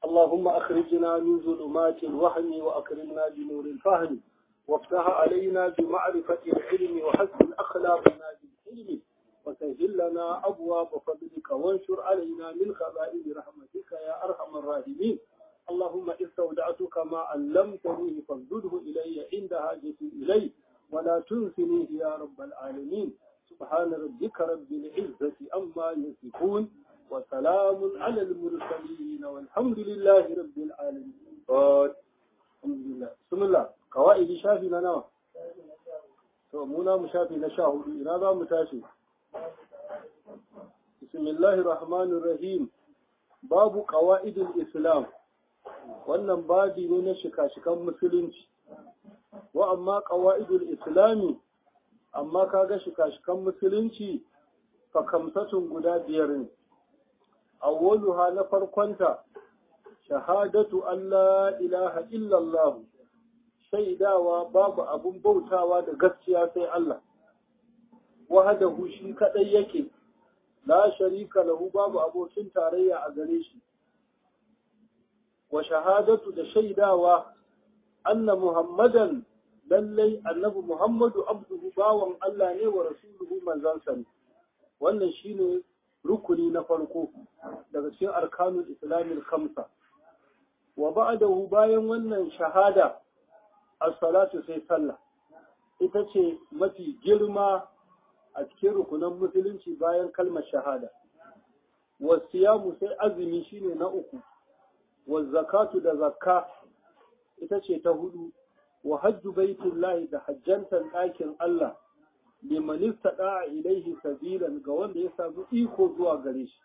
اللهم أخرجنا من ظلمات الوهم وأكرمنا بنور الفهم وافتح علينا بمعرفة العلم وحسن أخلاقنا بالحلم وسهل لنا أبواب فضلك وانشر علينا من خزائن رحمتك يا أرحم الراحمين اللهم استودعتك ما علمتني فاردده إلي عند حاجتي إليه ولا تنسنيه يا رب العالمين سبحان ربك رب العزة أما يصفون وسلام على المرسلين والحمد لله رب العالمين الحمد لله بسم الله قواعد شافي لنا to muna mu shafi na sha hudu ina za mu tashi bismillahir rahmanir rahim babu qawaidul islam wannan babi ne na shika-shikan musulunci wa amma qawaidul islami amma kaga shika-shikan musulunci fa kamsatun guda biyar ne awwaluha na farkonta shahadatu Allah ilaha illallah shaidawa babu abun bautawa da gaskiya sai Allah wahadahu shi kadai yake la sharika lahu babu abokin tarayya a gare shi wa shahadatu da shaidawa anna muhammadan lallai annabi muhammadu abduhu bawan Allah ne wa rasuluhu manzansa ne wannan shine rukuni na farko daga cikin arkanul islamil khamsa wa ba'dahu bayan wannan shahada as-salatu sai sallah ita ce mafi girma a cikin rukunan musulunci bayan kalmar shahada wasiyamu sai azumi shine na uku wa zakatu da zakka ita ce ta hudu wa hajju baitullahi da hajjantan ɗakin Allah liman istada'a ilaihi sabilan ga wanda ya samu iko zuwa gare shi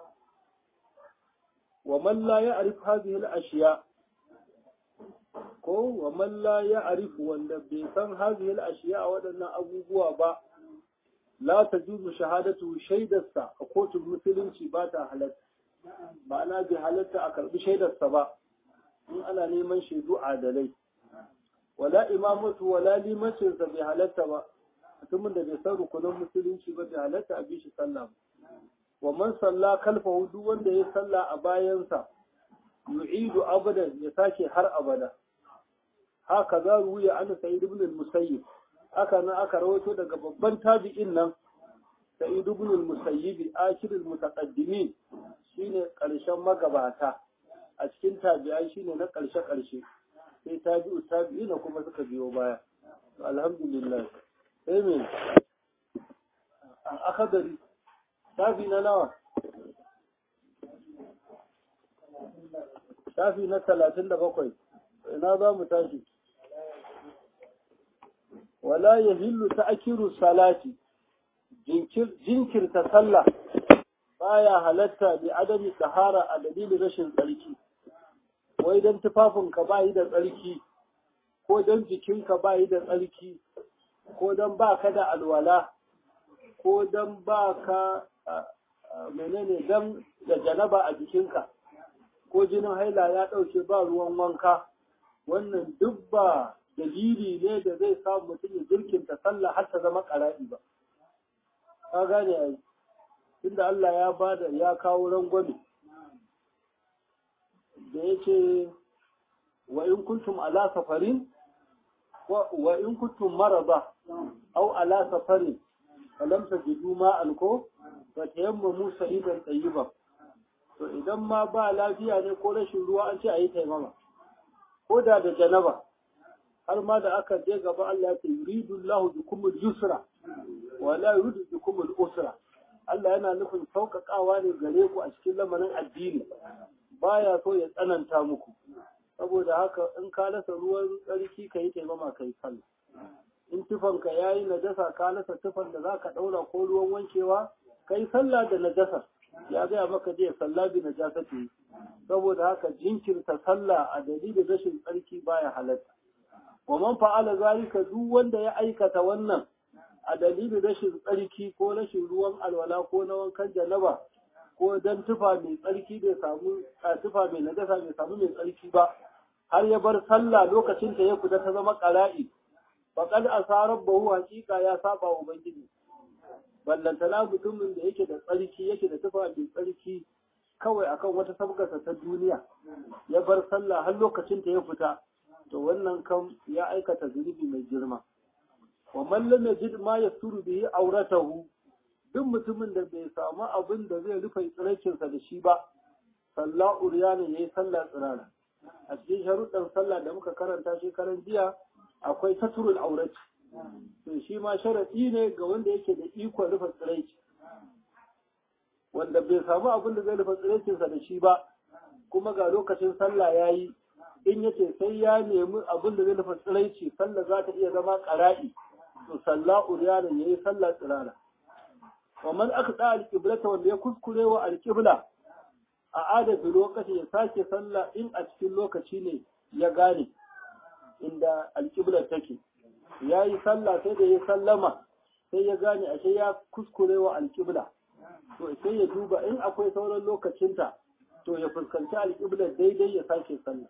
wa man la ya'rif hadhihi al-ashiya ko wa man la ya'rif wanda bai san hadhihi al-ashiya waɗannan abubuwa ba la tajuzu shahadatu shaidarsa a kotun musulunci ba ta halatta ma'ana bai halatta a karbi shaidarsa ba in ana neman shaidu adalai wala imamatu wala limancinsa bai halatta ba mutumin da bai san rukunan musulunci ba bai halatta a bishi sallah wa man salla kalfahu duk wanda ya salla a bayansa yu'idu abadan ya sake har abada haka za ruya an sa'id ibn al-musayyib haka nan aka rawaito daga babban tabi'in nan sa'id ibn al-musayyib akhir al-mutaqaddimin shine karshen magabata a cikin tabi'ai shine na karshe karshe sai tabi'u tabi'ina kuma suka biyo baya alhamdulillah sai me akadari shafi na nawa shafi na talatin da bakwai ina za mu tashi wala ya hillu ta akiru salati jinkirta sallah baya halatta bi adami tsahara a dalilin rashin tsarki wai don tufafinka ba yi da tsarki ko don jikinka ba yi da tsarki ko don ba ka da alwala ko don ba ka menene don da janaba a jikinka ko jinin haila ya ɗauke ba ruwan wanka wannan duk ba dalili ne da zai samu mutum ya jirkinta sallah har ta zama ƙara'i ba ka gane ai tunda Allah ya bada ya kawo rangwame da yake wa in kuntum ala safarin wa in kuntum marada aw ala safarin falam tajidu ma'an ko fa tayammamu sa'idan tayyiban to idan ma ba lafiya ne ko rashin ruwa an ce ayi taimama ko da da janaba har ma da aka je gaba Allah ya ce yuridu Allahu bikum al-yusra wa la yuridu bikum al-usra Allah yana nufin sauƙaƙawa ne gare ku a cikin lamarin addini baya so ya tsananta muku saboda haka in ka rasa ruwan tsarki ka yi taimama ka yi sallah in tufanka ya yi najasa ka rasa tufan da za ka ɗaura ko ruwan wankewa ka yi sallah da najasa ya gaya maka je sallah bi najasa ce saboda haka jinkirta sallah a dalilin rashin tsarki baya halatta wa man fa'ala zalika duk wanda ya aikata wannan a dalilin rashin tsarki ko rashin ruwan alwala ko na wankan janaba ko dan tufa mai tsarki bai samu a tufa mai najasa bai samu mai tsarki ba har ya bar sallah lokacin ta ya fita ta zama qara'i faqad asara bahu haqiqa ya saba wa ubangiji ballantana mutumin da yake da tsarki yake da tufa mai tsarki kawai akan wata sabgarsa ta duniya ya bar sallah har lokacin ta ya fita to wannan kam ya aikata zunubi mai girma wa man lam yajid ma yasturu bihi auratahu duk mutumin da bai samu abin da zai rufe tsiraicinsa da shi ba sallah uriyana yayi sallah tsirara a cikin sharuɗan sallah da muka karanta shekaran jiya akwai saturul aurati to shi ma sharaɗi ne ga wanda yake da ikon rufe tsiraici wanda bai samu abin da zai rufe tsiraicinsa da shi ba kuma ga lokacin sallah ya yi in yace sai ya nemi abin da zai rufe tsiraici sallah za ta iya zama ƙara'i to sallah uriyana yayi sallah tsirara wa man aqda al-qiblata wanda ya kuskure wa al-qibla a adadin lokaci ya sake sallah in a cikin lokaci ne ya gane inda al-qibla take yayi sallah sai da ya sallama sai ya gane ashe ya kuskure wa al-qibla to sai ya duba in akwai sauran lokacinta to ya fuskanci al-qibla daidai ya sake sallah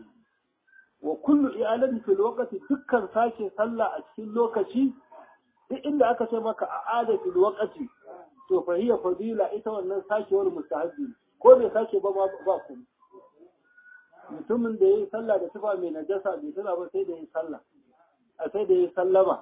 wa kullu i'alatin fil waqti dukkan sake sallah a cikin lokaci duk inda aka ce maka a adatul waqti to fa hiya fadila ita wannan sakewar mustahabbi ko bai sake ba ba ku mutumin da yayi sallah da tufa mai najasa bai tana ba sai da yayi sallah a sai da yayi sallama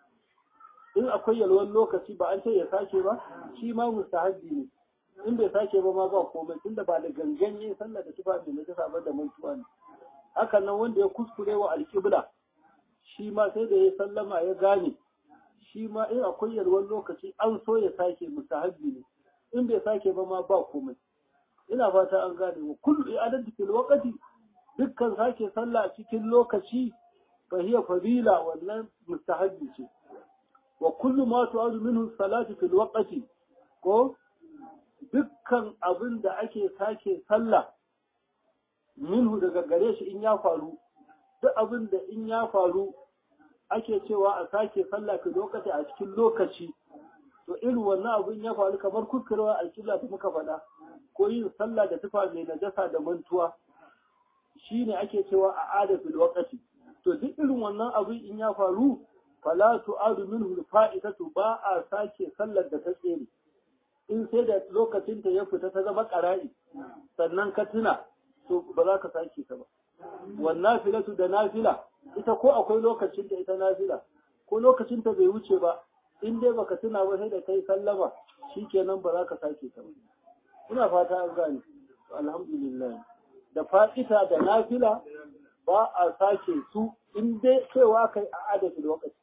in akwai yalwan lokaci ba an ce ya sake ba shi ma mustahabbi ne in bai sake ba ma ba komai tunda ba da gangan yayi sallah da tufa mai najasa ba da mantuwa ne hakan nan wanda ya kuskure wa alƙibla shi ma sai da ya sallama ya gane shi ma in akwai yalwar lokaci an so ya sake mustahabbi ne in bai sake ba ma ba komai ina fata an gane wa kullu i'adatu fil waqti dukkan sake sallah a cikin lokaci fa hiya fadila wannan mustahabbi ce wa kullu ma tu'adu minhu salatu fil waqti ko dukkan abin da ake sake sallah minhu daga gare shi in ya faru duk abin da in ya faru ake cewa a sake sallah ka lokaci a cikin lokaci to irin wannan abin ya faru kamar kuskurewa alƙibla da muka faɗa ko yin sallah da tufa mai najasa da mantuwa shine ake cewa a adatul waqti to duk irin wannan abin in ya faru fala tu'adu minhu fa'idatu ba a sake sallar da ta tsere in sai da lokacin ta ya fita ta zama ƙara'i sannan ka tuna to ba za ka sake ta ba wannan filatu da nafila ita ko akwai lokacin da ita nafila ko lokacin ta bai wuce ba in dai baka tuna ba sai da kai sallama shikenan ba za ka sake ta ba ina fata an gane alhamdulillah da fa'ita da nafila ba a sake su in dai cewa kai a adadin lokaci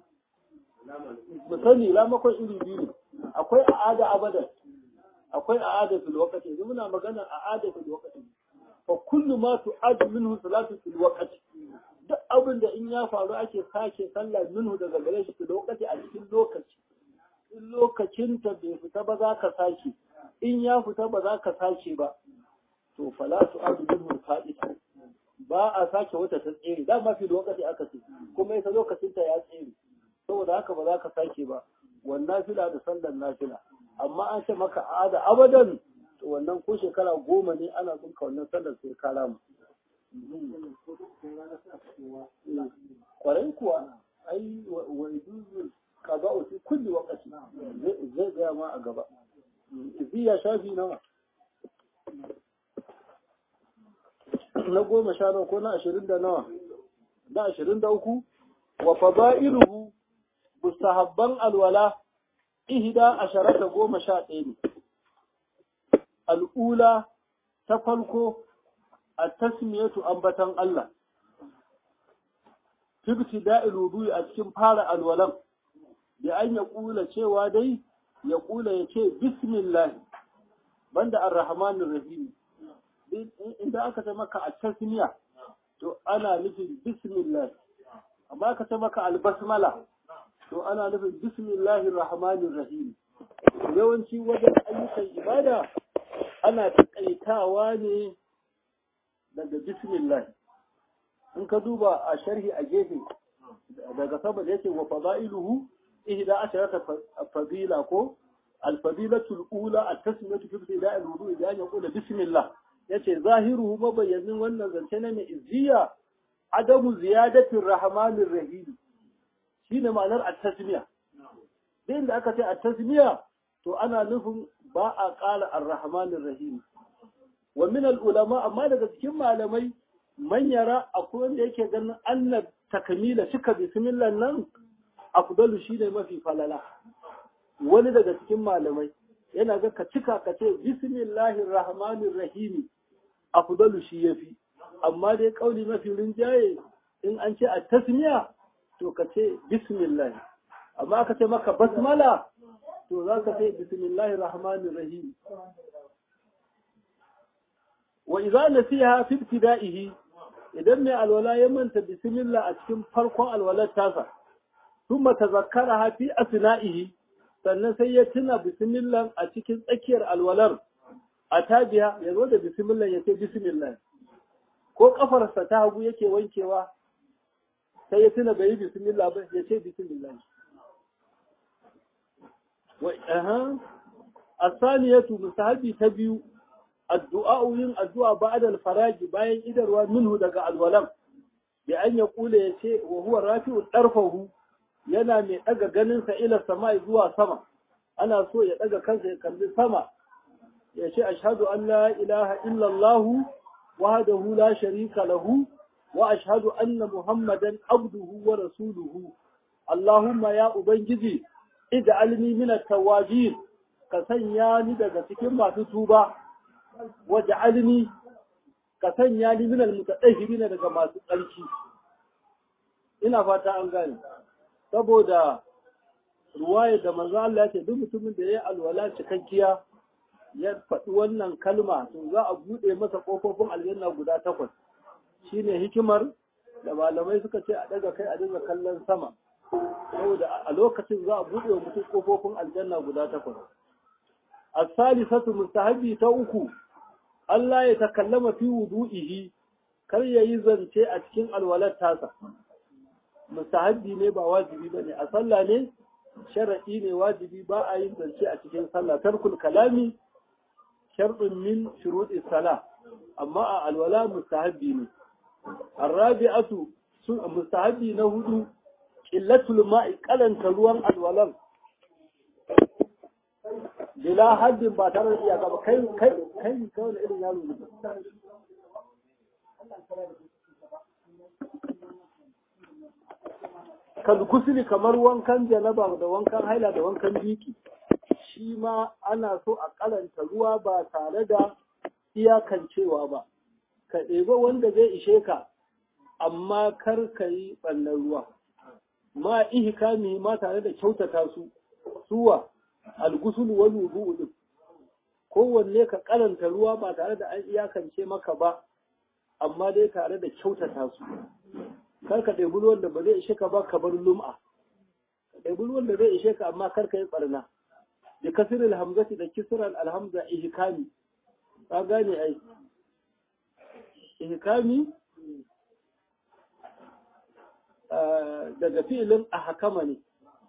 misali lamakon iri biyu ne akwai a'ada abadan akwai a'ada fil waqti yanzu muna magana a'ada fil waqti fa kullu ma tu'ad minhu salatu fil waqti duk abin da in ya faru ake sake sallah minhu daga gare shi fil waqti a cikin lokaci in lokacin ta bai fita ba za ka sake in ya fita ba za ka sake ba to fala tu'ad minhu fa'ida ba a sake wata ta tsere dama fil waqti aka ce kuma ita lokacin ta ya tsere saboda haka ba za ka sake ba wannan fila da sallar nafila amma an ce maka ada abadan to wannan ko shekara goma ne ana bin ka wannan sallar sai ka rama kwarai kuwa ai wa yuzu kaza fi kulli waqti zai gaya ma a gaba ya shafi nawa na goma sha nawa ko na ashirin da nawa na ashirin da uku wa fada'iluhu mustahabban alwala ihda asharata goma sha ɗaya ne. Al'ula ta farko a tasmiyatu ambatan Allah, tibti da'il wudu'i a cikin fara alwalan, da an ya ƙula cewa dai ya ƙula ya ce bismillah banda ar-rahmanir rahim inda aka ce maka a tasmiya to ana nufin bismillah amma aka ce maka albasmala to ana nufin bismillahir rahmanir rahim yawanci wajen ayyukan ibada ana takaitawa ne daga bismillah in ka duba a sharhi a gefe daga sama da yake wa fadailuhu ihda asharata fadila ko alfadilatul ula at-tasmiyatu fi ibtida'i al-wudu idan ya kula bismillah yace zahiruhu mabayyanin wannan zance na mai izziya adamu ziyadatir rahmanir rahim shi ne ma'anar at-tasmiya din da aka ce at-tasmiya to ana nufin ba a ƙara ar-rahmanir rahim wa min ulama amma daga cikin malamai man yara akwai wanda yake ganin annab takamila cika bismillah nan afdalu shine mafi falala wani daga cikin malamai yana ga ka cika ka ce bismillahir rahmanir rahim afdalu shi yafi amma dai kauli mafi rinjaye in an ce a tasmiya to ka ce bismillah amma aka ce maka basmala to za ka ce bismillahir rahmanir rahim wa idza nasiha fi ibtida'ihi idan mai alwala ya manta bismillah a cikin farkon alwalar tasa thumma tazakkaraha fi asna'ihi sannan sai ya tuna bismillah a cikin tsakiyar alwalar a tabiya ya zo da bismillah ya ce bismillah ko kafarsa ta hagu yake wankewa sai ya tuna bai yi bismillah ba ya ce bismillah wa aha asaniyatu musahabi ta biyu addu'a yin addu'a ba'da al-faraji bayan idarwa minhu daga alwalam bi an ya kula ya ce wa huwa rafi'u darfahu yana mai daga ganin sa ila sama zuwa sama ana so ya daga kansa ya kalli sama ya ce ashhadu an la ilaha illa Allah wahdahu la sharika lahu wa ashhadu anna muhammadan abduhu wa rasuluhu Allahumma ya ubangiji ij'alni min at-tawabin ka sanya ni daga cikin masu tuba waj'alni ka sanya ni min al-mutatahhirin daga masu tsarki ina fata an gane saboda ruwaya da manzo Allah ya ce duk mutumin da ya alwala cikakkiya ya faɗi wannan kalma to za a buɗe masa ƙofofin aljanna guda takwas shine hikimar da malamai suka ce a daga kai a dinga kallon sama saboda a lokacin za a buɗe wa mutum ƙofofin aljanna guda takwas as-salisatu mustahabi ta uku Allah ya takallama fi wudu'ihi kar ya yi zance a cikin alwalar tasa mustahabbi ne ba wajibi bane a sallah ne sharadi ne wajibi ba a yin zance a cikin sallah tarkul kalami sharɗin min shuruɗi sala amma a alwala mustahabbi ne arrabi'atu sun mustahabbi na hudu qillatul ma'i kalanta ruwan alwalan bila haddin ba tare da iyaka ba kai kai kai kai wani irin yaro ne kalkusili kamar wankan janaba da wankan haila da wankan biki shi ma ana so a karanta ruwa ba tare da iyakancewa ba ka ɗeba wanda zai ishe ka amma kar ka yi ɓannan ruwa ma ihkami ma tare da kyautata su suwa algusul wal wudu'u din kowanne ka karanta ruwa ba tare da an iyakance maka ba amma dai tare da kyautata su kar ka ɗebi ruwan da ba zai ishe ka ba ka bar lum'a ka ɗebi ruwan da zai ishe ka amma kar ka yi ɓarna da kasirin hamzati da kisiran alhamza ihkami ka gane ai ihkami daga filin a hakama ne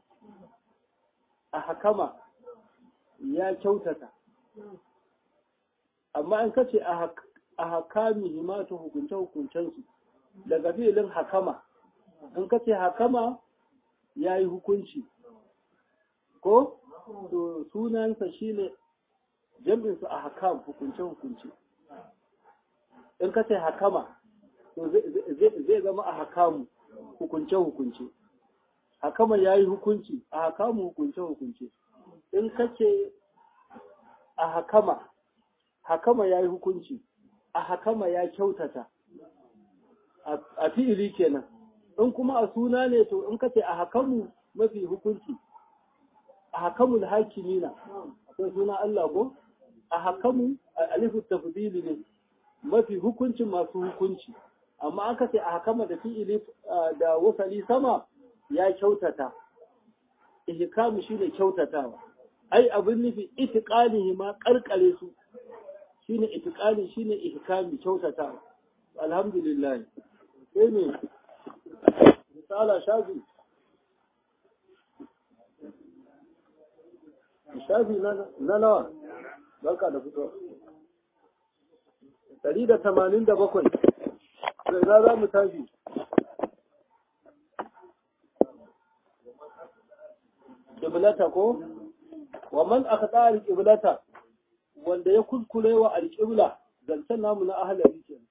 a hakama ya kyautata amma an kace a hakami himatu hukunce-hukuncensu daga filin hakama in kace hakama ya yi hukunci ko to sunansa shine jam'insu a hakam hukunce-hukunce in kace hakama to zai zama a hakamu hukunce-hukunce hakama ya yi hukunci a hakamu hukunce-hukunce in kace a hakama hakama ya yi hukunci a hakama ya kyautata a fi'ili kenan in kuma a suna ne to in kace a hakamu mafi hukunci a hakamul hakimina akwai suna Allah ko a hakamu alifu tafdili ne mafi hukuncin masu hukunci amma aka ce a hakama da fi'ili da wasali sama ya kyautata ihkamu shine kyautatawa ai abin nufi itiqanihi ma karkare su shine itiqani shine ihkami kyautatawa alhamdulillah sai ne misala shafi shafi na nawa barka da fito ɗari da tamanin da bakwai sai na za mu tashi ƙiblata ko wa man aka tsara ƙiblata wanda ya kuskure wa alƙibla zancen namu na ahalari ke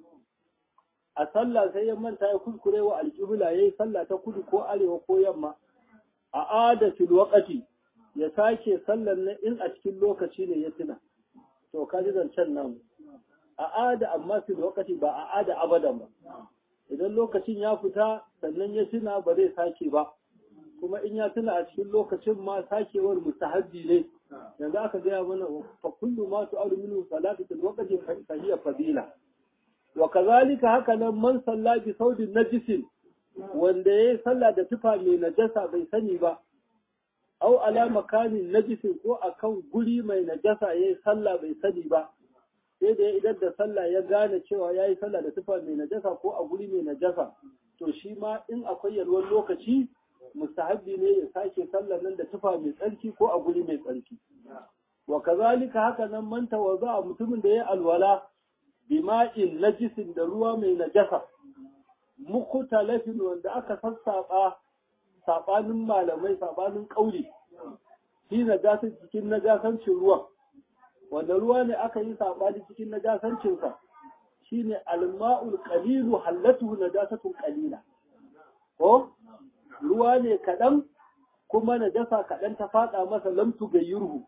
a sallah sai ya manta ya kuskure wa alƙibla ya yi sallah ta kudu ko arewa ko yamma a ada fil waqati ya sake sallar na in a cikin lokaci ne ya tuna to ka ji zancen namu a ada amma fil waqati ba a ada abadan ba idan lokacin ya fita sannan ya tuna ba zai sake ba kuma in ya tuna a cikin lokacin ma sakewar mustahabbi ne yanzu aka gaya mana fa kullu ma tu'alu minhu salatu fil waqti fa hiya fadila wa kazalika haka nan man salla bi saudin najisin wanda yayi sallah da tufa mai najasa bai sani ba au ala makamin najisin ko akan guri mai najasa yayi sallah bai sani ba sai da ya idan da sallah ya gane cewa yayi sallah da tufa mai najasa ko a guri mai najasa to shi ma in akwai yalwar lokaci mustahabbi ne ya sake sallar nan da tufa mai tsarki ko a guri mai tsarki wa kazalika haka nan man tawaza mutumin da ya alwala bima'in najisin da ruwa mai najasa mukhtalafin wanda aka sassaba sabanin malamai sabanin kauli shi najasin cikin najasancin ruwan wanda ruwa ne aka yi sabani cikin najasancin sa shine alma'ul qalilu hallatu najasatun qalila ko ruwa ne kaɗan kuma najasa kaɗan ta faɗa masa lamtu gayyurhu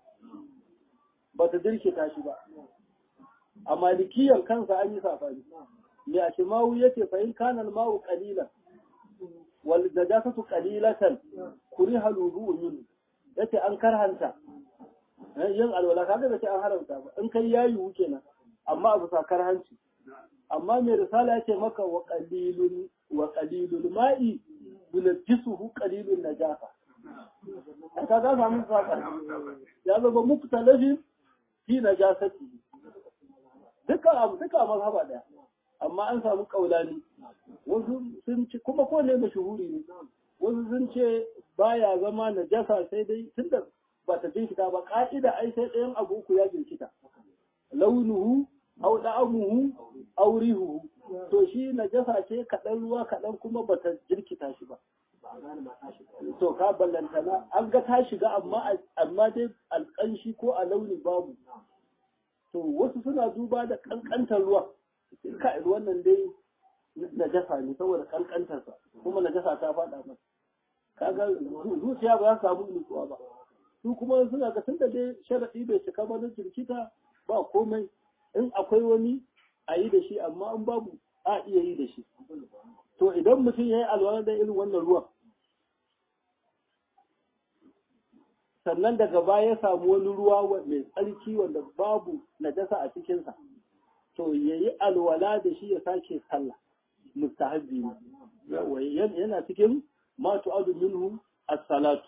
ba ta dirkita shi ba a malikiyar kansa an yi safari me a shimawu ya ce fahim kanal mawu kalilan wal najasatu qalilatan kuriha lubu min yace an karhanta yin alwala kaga da ce an haramta ba in kai yayi wuce nan amma abu sa karhanci amma mai risala yace maka wa qalilun wa qalilul ma'i yunajjisuhu qalilun najasa ka ga samu saka ya zama muktalafin fi najasati duka abu duka mazhaba daya amma an samu kaulani wasu sun ce kuma ko ne mashuhuri ne wasu sun ce baya zama najasa sai dai tunda ba ta jinkita ba ka'ida ai sai ɗayan abu uku ya jinkita launuhu au da'amuhu au rihuhu to shi najasa ce kaɗan ruwa kaɗan kuma ba ta jirkita shi ba to ka ballantana an ga ta shiga amma amma dai alƙanshi ko a launi babu to wasu suna duba da ƙanƙantar ruwa ka ruwan nan dai najasa ne saboda ƙanƙantarsa kuma najasa ta faɗa masa kaga zuciya ba za su samu nutsuwa ba su kuma suna ga tunda dai sharaɗi bai cika ba na jirkita ba komai in akwai wani a yi da shi amma in babu a iya yi da shi to idan mutum ya yi alwala da irin wannan ruwan sannan daga baya ya samu wani ruwa mai tsarki wanda babu najasa a cikinsa to ya yi alwala da shi ya sake sallah mustahabbi ne yana cikin ma tu'adu minhu as-salatu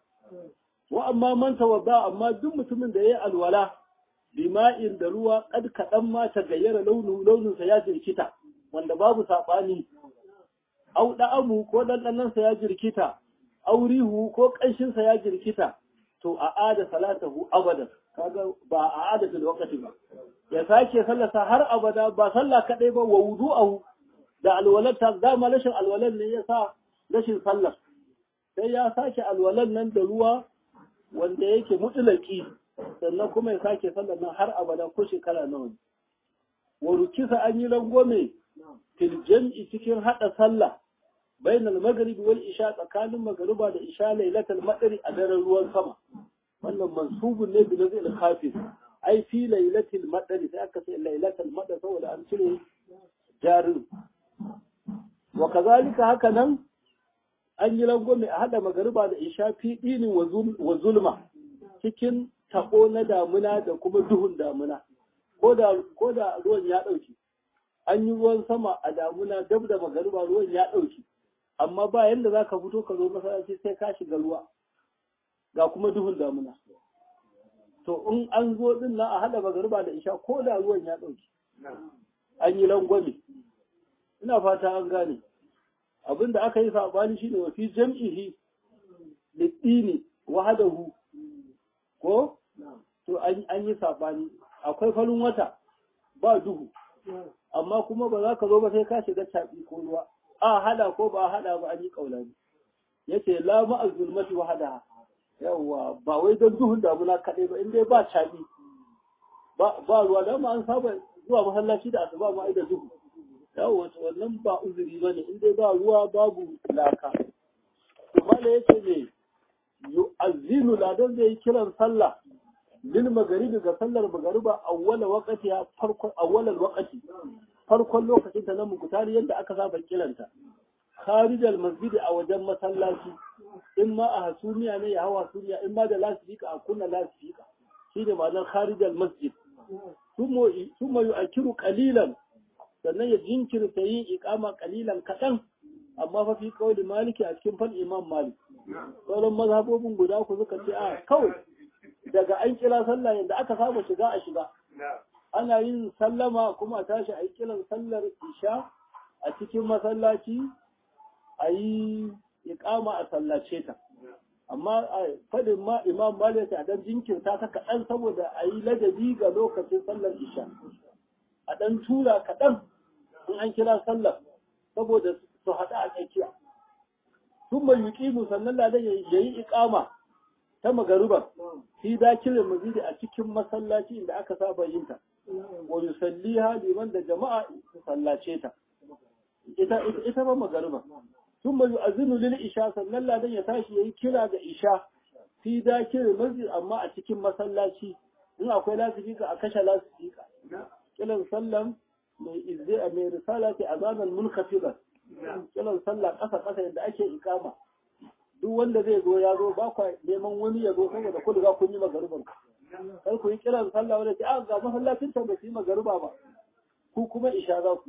wa amma man tawadda amma duk mutumin da ya yi alwala bima'in da ruwa kad kaɗan ma ta gayyara launin launinsa ya jirkita wanda babu saɓani au da'amu ko ɗanɗanansa ya jirkita au rihu ko ƙanshinsa ya jirkita to a ada salatahu abadan kaga ba a ada fil waqti ba ya sake sallasa har abada ba sallah kadai ba wa wudu'ahu da alwalar ta dama rashin alwalar ne yasa rashin sallar sai ya sake alwalar nan da ruwa wanda yake mutulaki sannan kuma ya sake sallar nan har abada ko shekara nawa ne wa rukisa an yi rangwame fil jam'i cikin hada sallah bain al-maghrib wal isha tsakanin magriba da isha lailatul madri a daren ruwan sama wannan mansubun ne bi nazil khafif ai fi lailatul madri sai aka ce lailatul madri saboda an cire jarin wa kazalika haka nan an yi rangwame a hada magriba da isha fi dinin wa zulma cikin tabo na damuna da kuma duhun damuna ko da ko da ruwan ya dauke an yi ruwan sama a damuna dab da magariba ruwan ya dauke amma ba yanda za ka fito ka zo masallaci sai ka shiga ruwa ga kuma duhun damuna to in an zo din nan a hada magariba da isha ko da ruwan ya dauke an yi rangwame ina fata an gane abin da aka yi sabani shine wa fi jam'ihi lidini wahadahu ko to an yi sabani akwai farin wata ba duhu amma kuma ba za ka zo ba sai ka shiga caɓi ko ruwa a hada ko ba hada ba an yi kaulani yace la ma azulmati wahada yawa ba wai don duhun damuna kaɗai ba in dai ba caɓi ba ruwa da an saba zuwa masallaci da asuba ma da duhu yawo wannan ba uzuri bane in dai ba ruwa babu laka to mala yace ne yu'azzinu ladan zai yi kiran sallah lil magharibi ga sallar magariba awwala waqti ya farkon awwalal waqti farkon lokacin ta na mukutari yadda aka saba kiranta kharijal masjidi a wajen masallaci in ma a hasumiya ne ya hawa hasumiya in ma da lasifika a kunna lasifika shi ne ma'anar kharijal masjid summa yu'akiru qalilan sannan ya jinkirta yin iqama qalilan kaɗan amma fa fi qawli maliki a cikin fan imam malik sauran mazhabobin guda ku suka ce a kawai daga an kira sallah yadda aka saba shiga a shiga ana yin sallama kuma a tashi a yi kiran sallar isha a cikin masallaci a yi iƙama a sallace ta amma a faɗin ma imam malik a dan jinkirta ta kaɗan saboda a yi ladabi ga lokacin sallar isha a ɗan tura kaɗan in an kira sallar saboda su haɗu a tsakiya sun mai yuƙimu sannan ladan ya yi iƙama ta magaruba fi dakilin mazidi a cikin masallaci inda aka saba yin ta wa yusalliha liman da jama'a su sallace ta ita ita ba magariba thumma yu'azinu lil isha sannan ladan ya tashi yayi kira ga isha fi dakir masjid amma a cikin masallaci in akwai lasifika a kashe lasifika kiran sallam mai izze a mai risala ce azanan munkhafida kiran sallah kasa kasa yadda ake ikama duk wanda zai zo ya zo ba kwa neman wani ya zo saboda ku riga kun yi magariban kar ku yi kiran sallah wanda ce a ga masallacin ta ba su yi magariba ba ku kuma isha za ku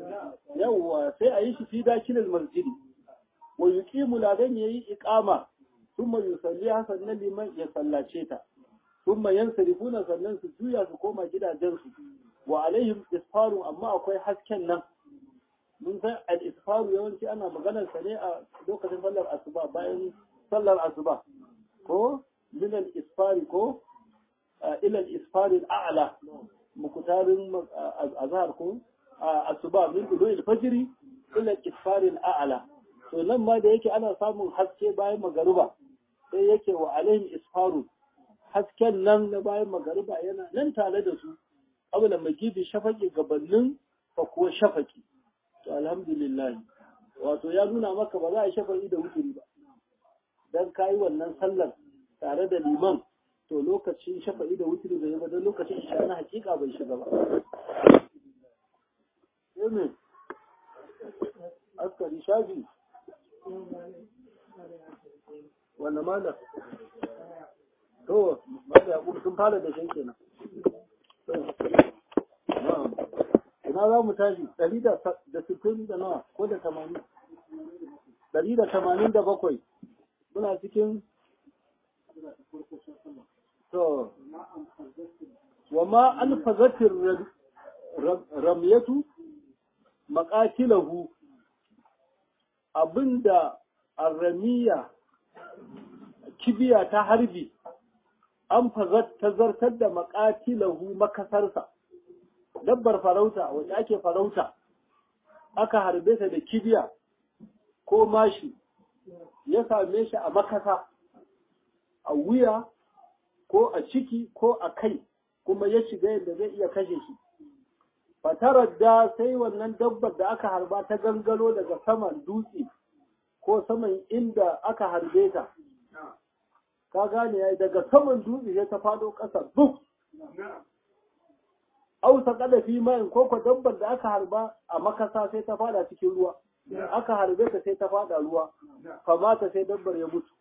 yawwa sai a yi shi fi dakilil masjidi wa yuqimu ladan yayi iqama thumma yusalli sannan liman ya sallace ta thumma yansarifuna sannan su juya su koma gidajen su wa alaihim isfaru amma akwai hasken nan mun san al-isfaru yawanci ana maganar sa ne a lokacin sallar asuba bayan sallar asuba ko min al-isfari ko ila al-isfari al-a'la mukutarin azhar ko asuba min dulu al-fajr ila al-isfari al-a'la to nan ma da yake ana samun haske bayan magaruba sai yake wa alaihim isfaru hasken nan na bayan magaruba yana nan tare da su abula magibi shafaki gabanin fa kuwa shafaki to alhamdulillah wato ya nuna maka ba za a shafaki da wuturi ba dan kayi wannan sallar tare da liman to lokacin shafa'i da wuturi bai ba don lokacin isha na hakika bai shiga ba Amen. Askari shafi wanda malam to malam yaƙubu sun fara da shan kenan ina za mu tashi ɗari da sittin da nawa ko da tamanin ɗari da tamanin da bakwai muna cikin to wa ma an fazatin ramyatu maƙatilahu abinda arramiya kibiya ta harbi an ta zartar da makatilahu makasarsa dabbar farauta wacce ake farauta aka harbe ta da kibiya ko mashi ya same shi a makasa a wuya ko a ciki ko a kai kuma ya shiga yadda zai iya kashe shi fatarar da sai wannan dabbar da aka harba ta gangalo daga saman dutse ko saman inda aka harbe ta ka gane yayi daga saman dutse sai ta fado ƙasa duk ausa kada fi mayin ko ko dabbar da aka harba a makasa sai ta fada cikin ruwa aka harbe ta sai ta fada ruwa kamata sai dabbar ya mutu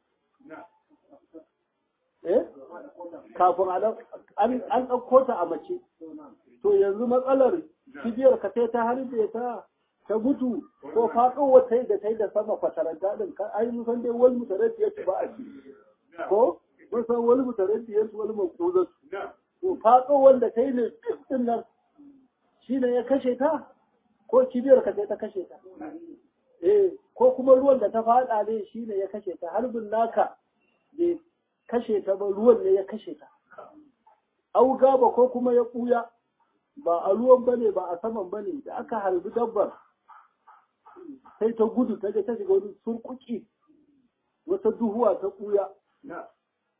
eh kafin an ɗauko ta a mace to yanzu matsalar kibiyar ka sai ta harbe ta ta mutu ko faɗo wata da ta yi da sama fataranta ɗin ka ai mun san dai wani mutaraddi ya ci ba a ci ko mun san wani mutaraddi ya ci wani maƙudar to faɗo wanda ta yi ne ɗin nan shi ne ya kashe ta ko kibiyar ka sai ta kashe ta eh ko kuma ruwan da ta faɗa ne shi ne ya kashe ta harbin naka bai kashe ta ba ruwan ne ya kashe ta auga ba ko kuma ya ɓuya ba a ruwan bane ba a saman bane da aka harbi dabbar sai ta gudu ta je ta shiga wani surkuki wata duhuwa ta ɓuya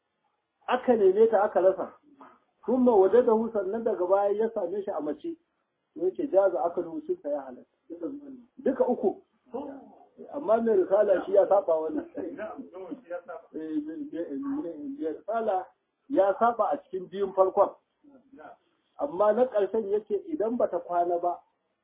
aka neme ta aka rasa kuma waje da sannan daga baya ya same shi a mace yake jaza aka sun ya halatta duka uku amma mai risala shi ya saba wannan mai risala ya saba a cikin biyun farkon amma na ƙarshen yake idan bata kwana ba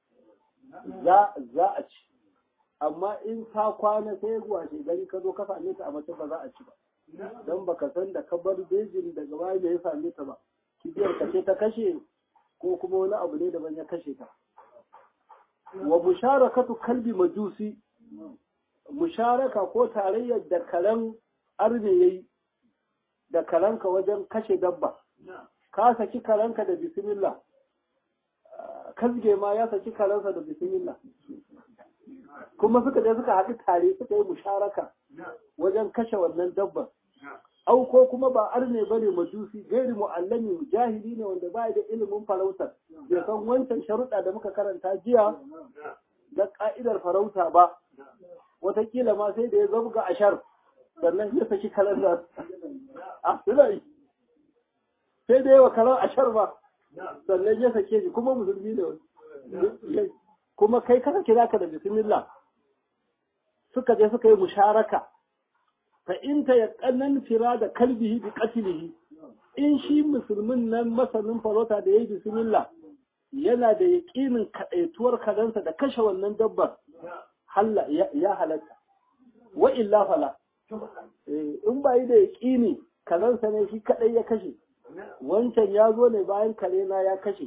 za a ci amma in ta kwana sai zuwa gari ka zo ka same ta a mace ba za a ci ba don baka san da ka bar bejin daga baya da ya same ta ba kibiyar ka ce ta kashe ko kuma wani abu ne daban ya kashe ta wa musharakatu kalbi majusi musharaka ko tarayyar da karen arne yayi da karanka wajen kashe dabba ka saki karanka da bismillah kasge ma ya saki karansa da bismillah kuma suka je suka haɗu tare suka yi musharaka wajen kashe wannan dabban au ko kuma ba arne bane majusi gairi mu'allami jahili ne wanda ba da ilimin farautar bai san wancan sharuɗa da muka karanta jiya da ka'idar farauta ba watakila ma sai da ya zabga ashar sannan ya saki kalandar a suna sai da yawa kalar ashar ba sannan ya sake shi kuma musulmi ne kuma kai kaka kira ka da bismillah suka je suka yi musharaka fa in ta yaqannan fira da kalbihi bi qatlihi in shi musulmin nan masanin farauta da yayi bismillah yana da yaqinin kadaituwar kadansa da kashe wannan dabbar halla ya halatta wa illa fala in ba yi da yaqini kadansa ne shi kadai ya kashe wancan ya zo ne bayan kare na ya kashe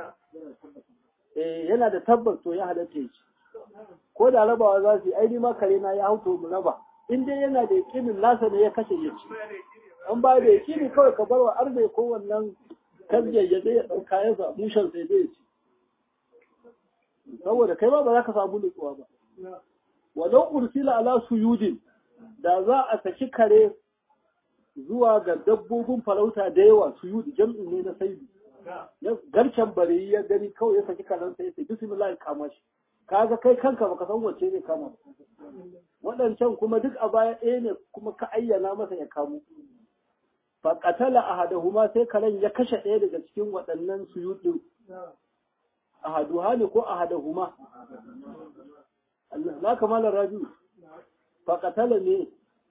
yana da tabbas to ya halatta ya ci ko da rabawa za su yi aini ma kare na ya hauto mu raba in dai yana da yakinin nasa ne ya kashe ya ci an ba da yakini kawai ka bar wa arme ko wannan kasge ya zai ya ɗauka ya sa mushen sai zai ci saboda kai ma ba za ka samu nutsuwa ba walau ursila ala suyudin da za a saki kare zuwa ga dabbobin farauta da yawa suyud jam'in ne na saidu garken bare ya gani kawai ya saki karansa ya ce bismillah ya kama shi kaga kai kanka baka san wacce ne kama waɗancan kuma duk a baya ɗaya ne kuma ka ayyana masa ya kamo fa qatala ahadahuma sai karen ya kashe ɗaya daga cikin waɗannan suyudin ahaduha ne ko ahadahuma Allah na kamala rabi fa qatala ne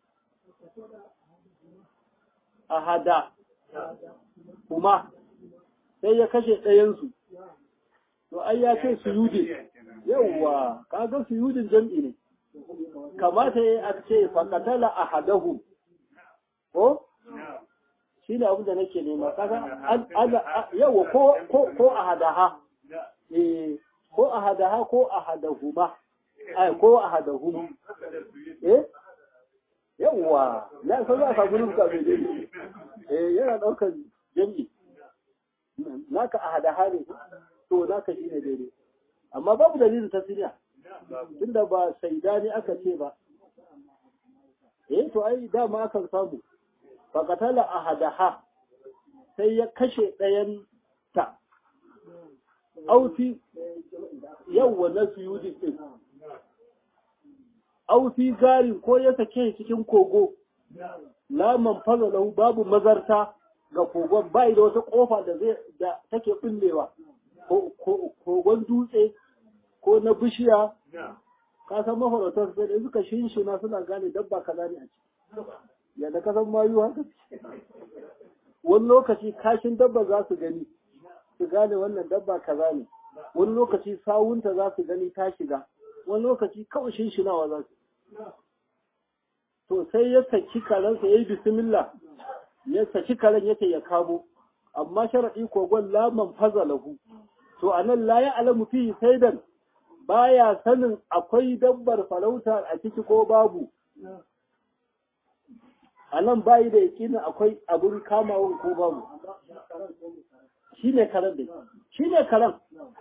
ahada kuma sai ya kashe ɗayansu to ai ya ce suyudin yawwa kaga suyudin jam'i ne kamata ya a ce fakatala a hadahu ko shi ne abin da nake nema kaga yawwa ko a hadaha eh ko a hadaha ko a hadahuma ai ko a hadahuma eh yawwa na san za a samu nuka mai dai eh yana daukar jam'i naka a hadaha ne to naka shi ne daidai amma babu dalilin tasiriya tunda ba saidani aka ce ba eh to ai dama akan samu fakatala ahadaha sai ya kashe ɗayan ta auti yawwa na suyudi din auti garin ko ya sake cikin kogo laman fazalahu babu mazarta ga kogon bai da wata kofa da zai da take bullewa kogon dutse ko na bishiya ka san mafarautar sai da suka shinshina suna gane dabba kaza ne a ciki yadda ka san mayu haka wani lokaci kashin dabba za su gani su gane wannan dabba kaza ne wani lokaci sawunta za su gani ta shiga wani lokaci kawai shinshinawa za su to sai ya saki karensa ya yi bismillah ya saki karen yake ya kamo amma sharaɗi kogon laman faza lahu to anan la ya alamu fi saidan baya sanin akwai dabbar farauta a ciki ko babu a nan bayi da yakinin akwai abin kamawan ko babu shi ne karen da shi ne karen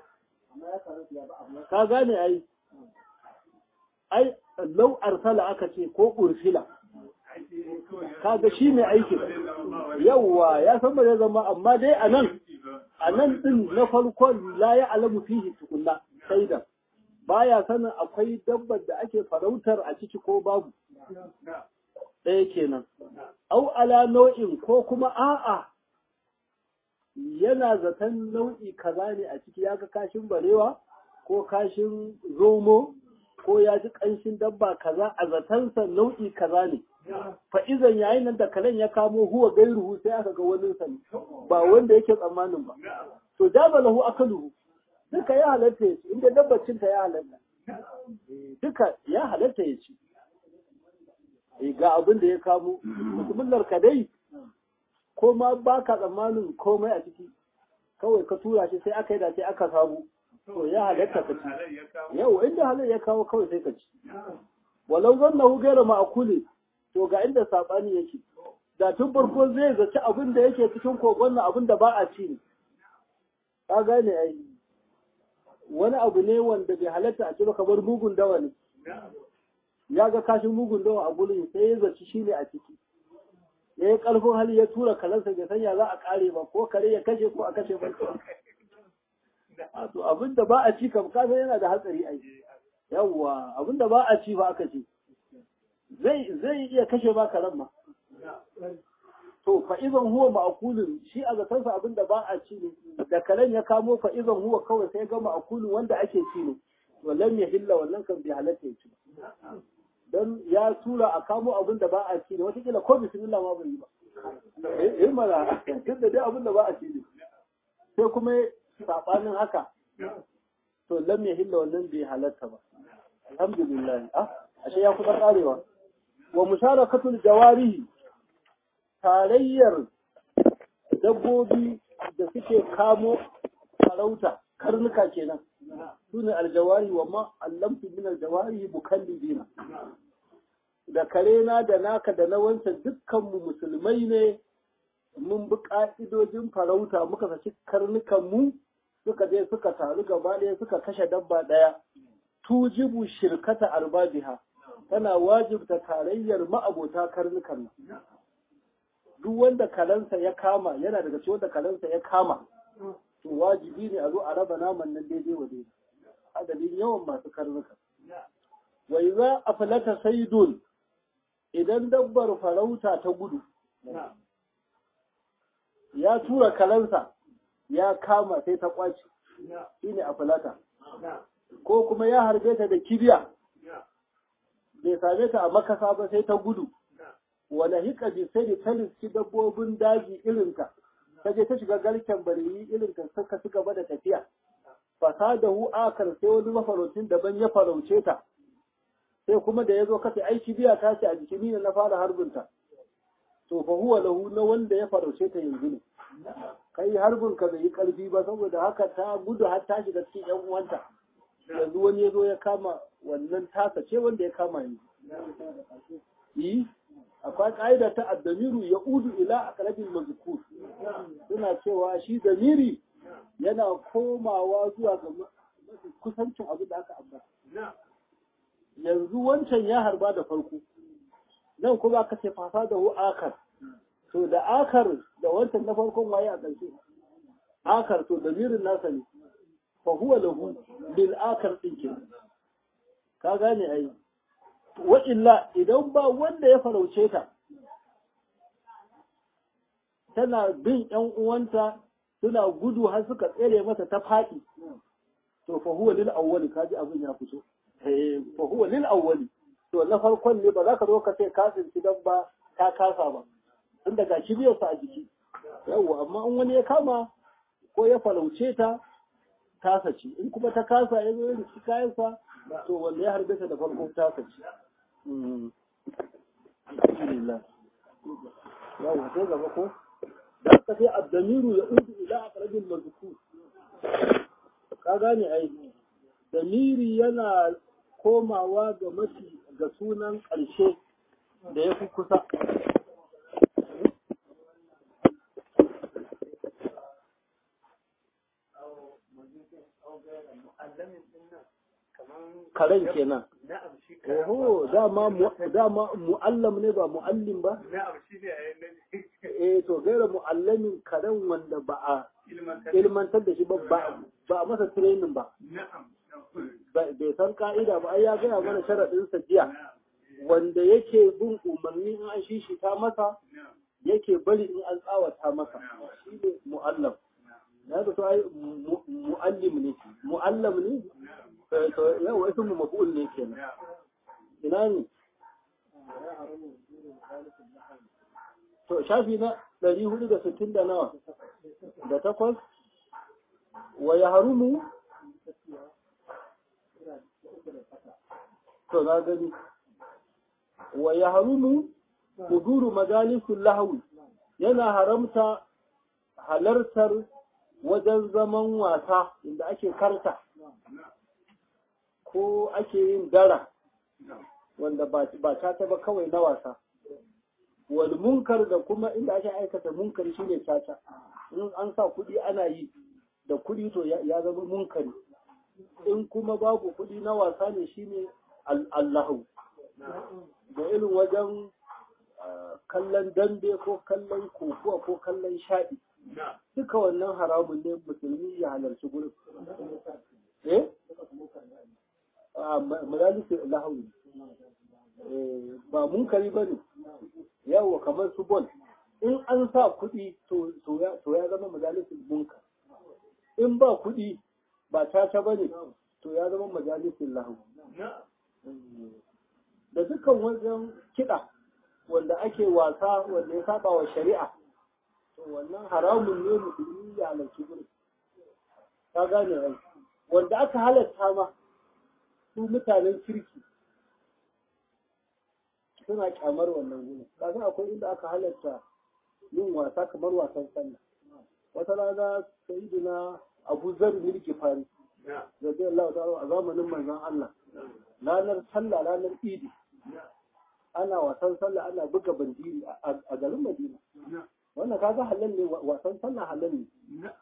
ka gane ai ai lau arsala aka ce ko ursila kaga shi ne aikin yawwa ya san ba zai zama amma dai a nan a nan din na farkon la ya alamu fihi tukunna sai da baya sanin akwai dabbar da ake farautar a ciki ko babu ɗaya kenan au ala nau'in ko kuma a'a yana zaton nau'i kaza ne a ciki ya ga kashin barewa ko kashin zomo ko ya ji ƙanshin dabba kaza a zatansa nau'i kaza ne fa'izan yayin nan da kalen ya kamo huwa gairuhu sai aka ga wani sani ba wanda yake tsammanin ba to jaba lahu akaluhu duka ya halatta ya ci inda dabbacin ta ya halatta duka ya halatta ya ci ga abin da ya kamo mutumullar ka dai ko ma ba ka tsammanin komai a ciki kawai ka tura shi sai aka yi da sai aka samu to ya halatta ka ci yau inda halal ya kawo kawai sai ka ci walau zannahu gaira ma'akuli to ga inda sabani yake da tun farko zai zaci abin da yake cikin kogon nan abin da ba a ci ne ka gane ai wani abu ne wanda bai halatta a ci ba kamar mugun dawa ne ya ga kashin mugun dawa a gurin sai ya zaci shi ne a ciki ya yi ƙarfin hali ya tura kalansa bai sanya za a ƙare ba ko kare ya kashe ko a kashe ba to abin da ba a ci kam kasan yana da hatsari ai yawwa abin da ba a ci ba aka ce zai zai iya kashe ba karen ma to fa idan huwa ma'kulun shi a zatansa abin da ba a ci ne da karen ya kamo fa idan huwa kawai sai ga ma'kulun wanda ake ci ne wallan ya hilla wannan kan bai halatta ya ci don ya tura a kamo abin da ba a ci ne watakila ko bismillah ma bai yi ba eh mana duk da dai abin da ba a ci ne sai kuma sabanin haka to lam ya hilla wannan bai halatta ba alhamdulillah ah ashe ya kusa karewa wa musharakatul jawarihi tarayyar dabbobi da suke kamo farauta karnuka kenan sune aljawari wa ma allamtu min aljawari mukallibina da karena da naka da na wancan dukkan mu musulmai ne mun bi ka'idojin farauta muka saki karnukan mu suka je suka taru gaba ɗaya suka kashe dabba ɗaya tujibu shirkata arbabiha tana wajibta tarayyar ma'abota karnukan nan duk wanda kalansa ya kama yana daga cikin wanda kalansa ya kama to wajibi ne a zo a raba naman nan daidai wa daidai adadin yawan masu karnuka wa idza aflata saydun idan dabbar farauta ta gudu ya tura kalansa ya kama sai ta kwaci shine aflata ko kuma ya harbe ta da kibiya bai same ta a makasa ba sai ta gudu wala hika bi sai da ta riski dabbobin daji irinta ta je ta shiga garken bariyi irinta suka ci gaba da tafiya fasadahu akar sai wani mafaraucin daban ya farauce ta sai kuma da ya zo kasa ai kibiya ta ce a jikin ni na fara harbinta to fa huwa lahu na wanda ya farauce ta yanzu ne kai harbin ka bai yi karfi ba saboda haka ta gudu har ta shiga cikin yan uwanta yanzu wani ya zo ya kama wannan tasa ce wanda ya kama yanzu yi akwai ƙa'ida ta addamiru ya udu ila a ƙarfin mazkur suna cewa shi damiri yana komawa zuwa ga kusancin abin da aka ambata yanzu wancan ya harba da farko nan kuma aka ce fasa da akar to da akar da wancan na farkon waye a ƙarshe akar to damirin nasa ne fa huwa lahu bil akar din ke ka gane ai wa illa idan ba wanda ya farauce ta tana bin ƴan uwanta suna gudu har suka tsere mata ta faɗi to fa huwa lil awwali kaji abin ya fito eh fa huwa lil awwali to na farkon ne ba za ka zo ka ce ka tsinci dan ba ka kasa ba tun daga kibiyarsa a jiki yawwa amma in wani ya kama ko ya farauce ta tasa ce in kuma ta kasa ya zo ya ci kayansa to wanda ya harbe ta da farko tasa ce alhamdulillah yawwa sai gaba ko da aka sai addamiru ya udu ila aqrabil mazkur ka gane ai damiri yana komawa ga mafi ga sunan ƙarshe da ya fi kusa karen kenan oho dama dama mu'allam ne ba mu'allim ba eh to gaira mu'allamin karen wanda ba a ilmantar da shi ba ba a masa training ba bai san ka'ida ba ai ya gaya mana sharaɗin jiya wanda yake bin umarni in an shishita masa yake bari in an tsawata masa shi ne mu'allam na da to ai mu'allim ne mu'allam ne to yawa ismu maf'ul ne kenan ina ne to shafi na ɗari hudu da sittin da nawa da takwas wa ya harumu to na gani wa ya harumu huduru majalisun lahawi yana haramta halartar wajen zaman wasa inda ake karta ko ake yin dara wanda ba ta taba kawai na wasa wal munkar da kuma inda ake aikata munkar shine caca in an sa kuɗi ana yi da kuɗi to ya zama munkari in kuma babu kuɗi na wasa ne shine allahu da irin wajen kallon dambe ko kallon kokuwa ko kallon shaɗi duka wannan haramun ne musulmi ya halarci gurin eh majalisi lahu ba munkari ba ne yawa kamar su bol in an sa kuɗi to ya zama majalisin munkar in ba kuɗi ba caca ba ne to ya zama majalisin lahu da dukkan wajen kiɗa wanda ake wasa wanda ya saba wa shari'a to wannan haramun ne musulmi ya halarci gurin ka gane rai wanda aka halatta ma su mutanen kirki suna kyamar wannan gurin kasan akwai inda aka halatta yin wasa kamar wasan sallah wata rana sayyidina abu zar milki fari zai Allah ta'ala a zamanin manzon Allah ranar sallah ranar idi ana wasan sallah ana buga bandiri a garin Madina wannan kaga halal ne wasan sallah halal ne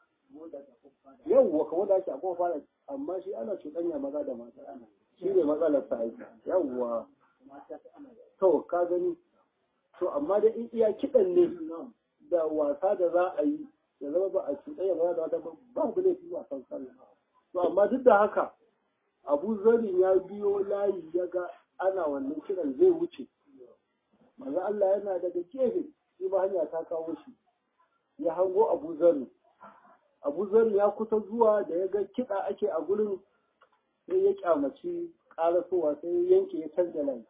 yawwa kawo da ake akwai fara amma shi ana cuɗanya maza da mata shi ne matsalar ta aiki yawwa to ka gani to amma da in iya kiɗan ne da wasa da za a yi ya zama ba a cuɗanya maza da mata ba ku laifi wasan sallah to amma duk da haka abu zarin ya biyo layi ya ga ana wannan kiran zai wuce maza Allah yana daga gefe shi ba hanya ta kawo shi ya hango abu zarin abu zarin ya kusa zuwa da ya ga kiɗa ake a gurin sai ya kyamaci ƙarasowa sai ya yanke ya canza layi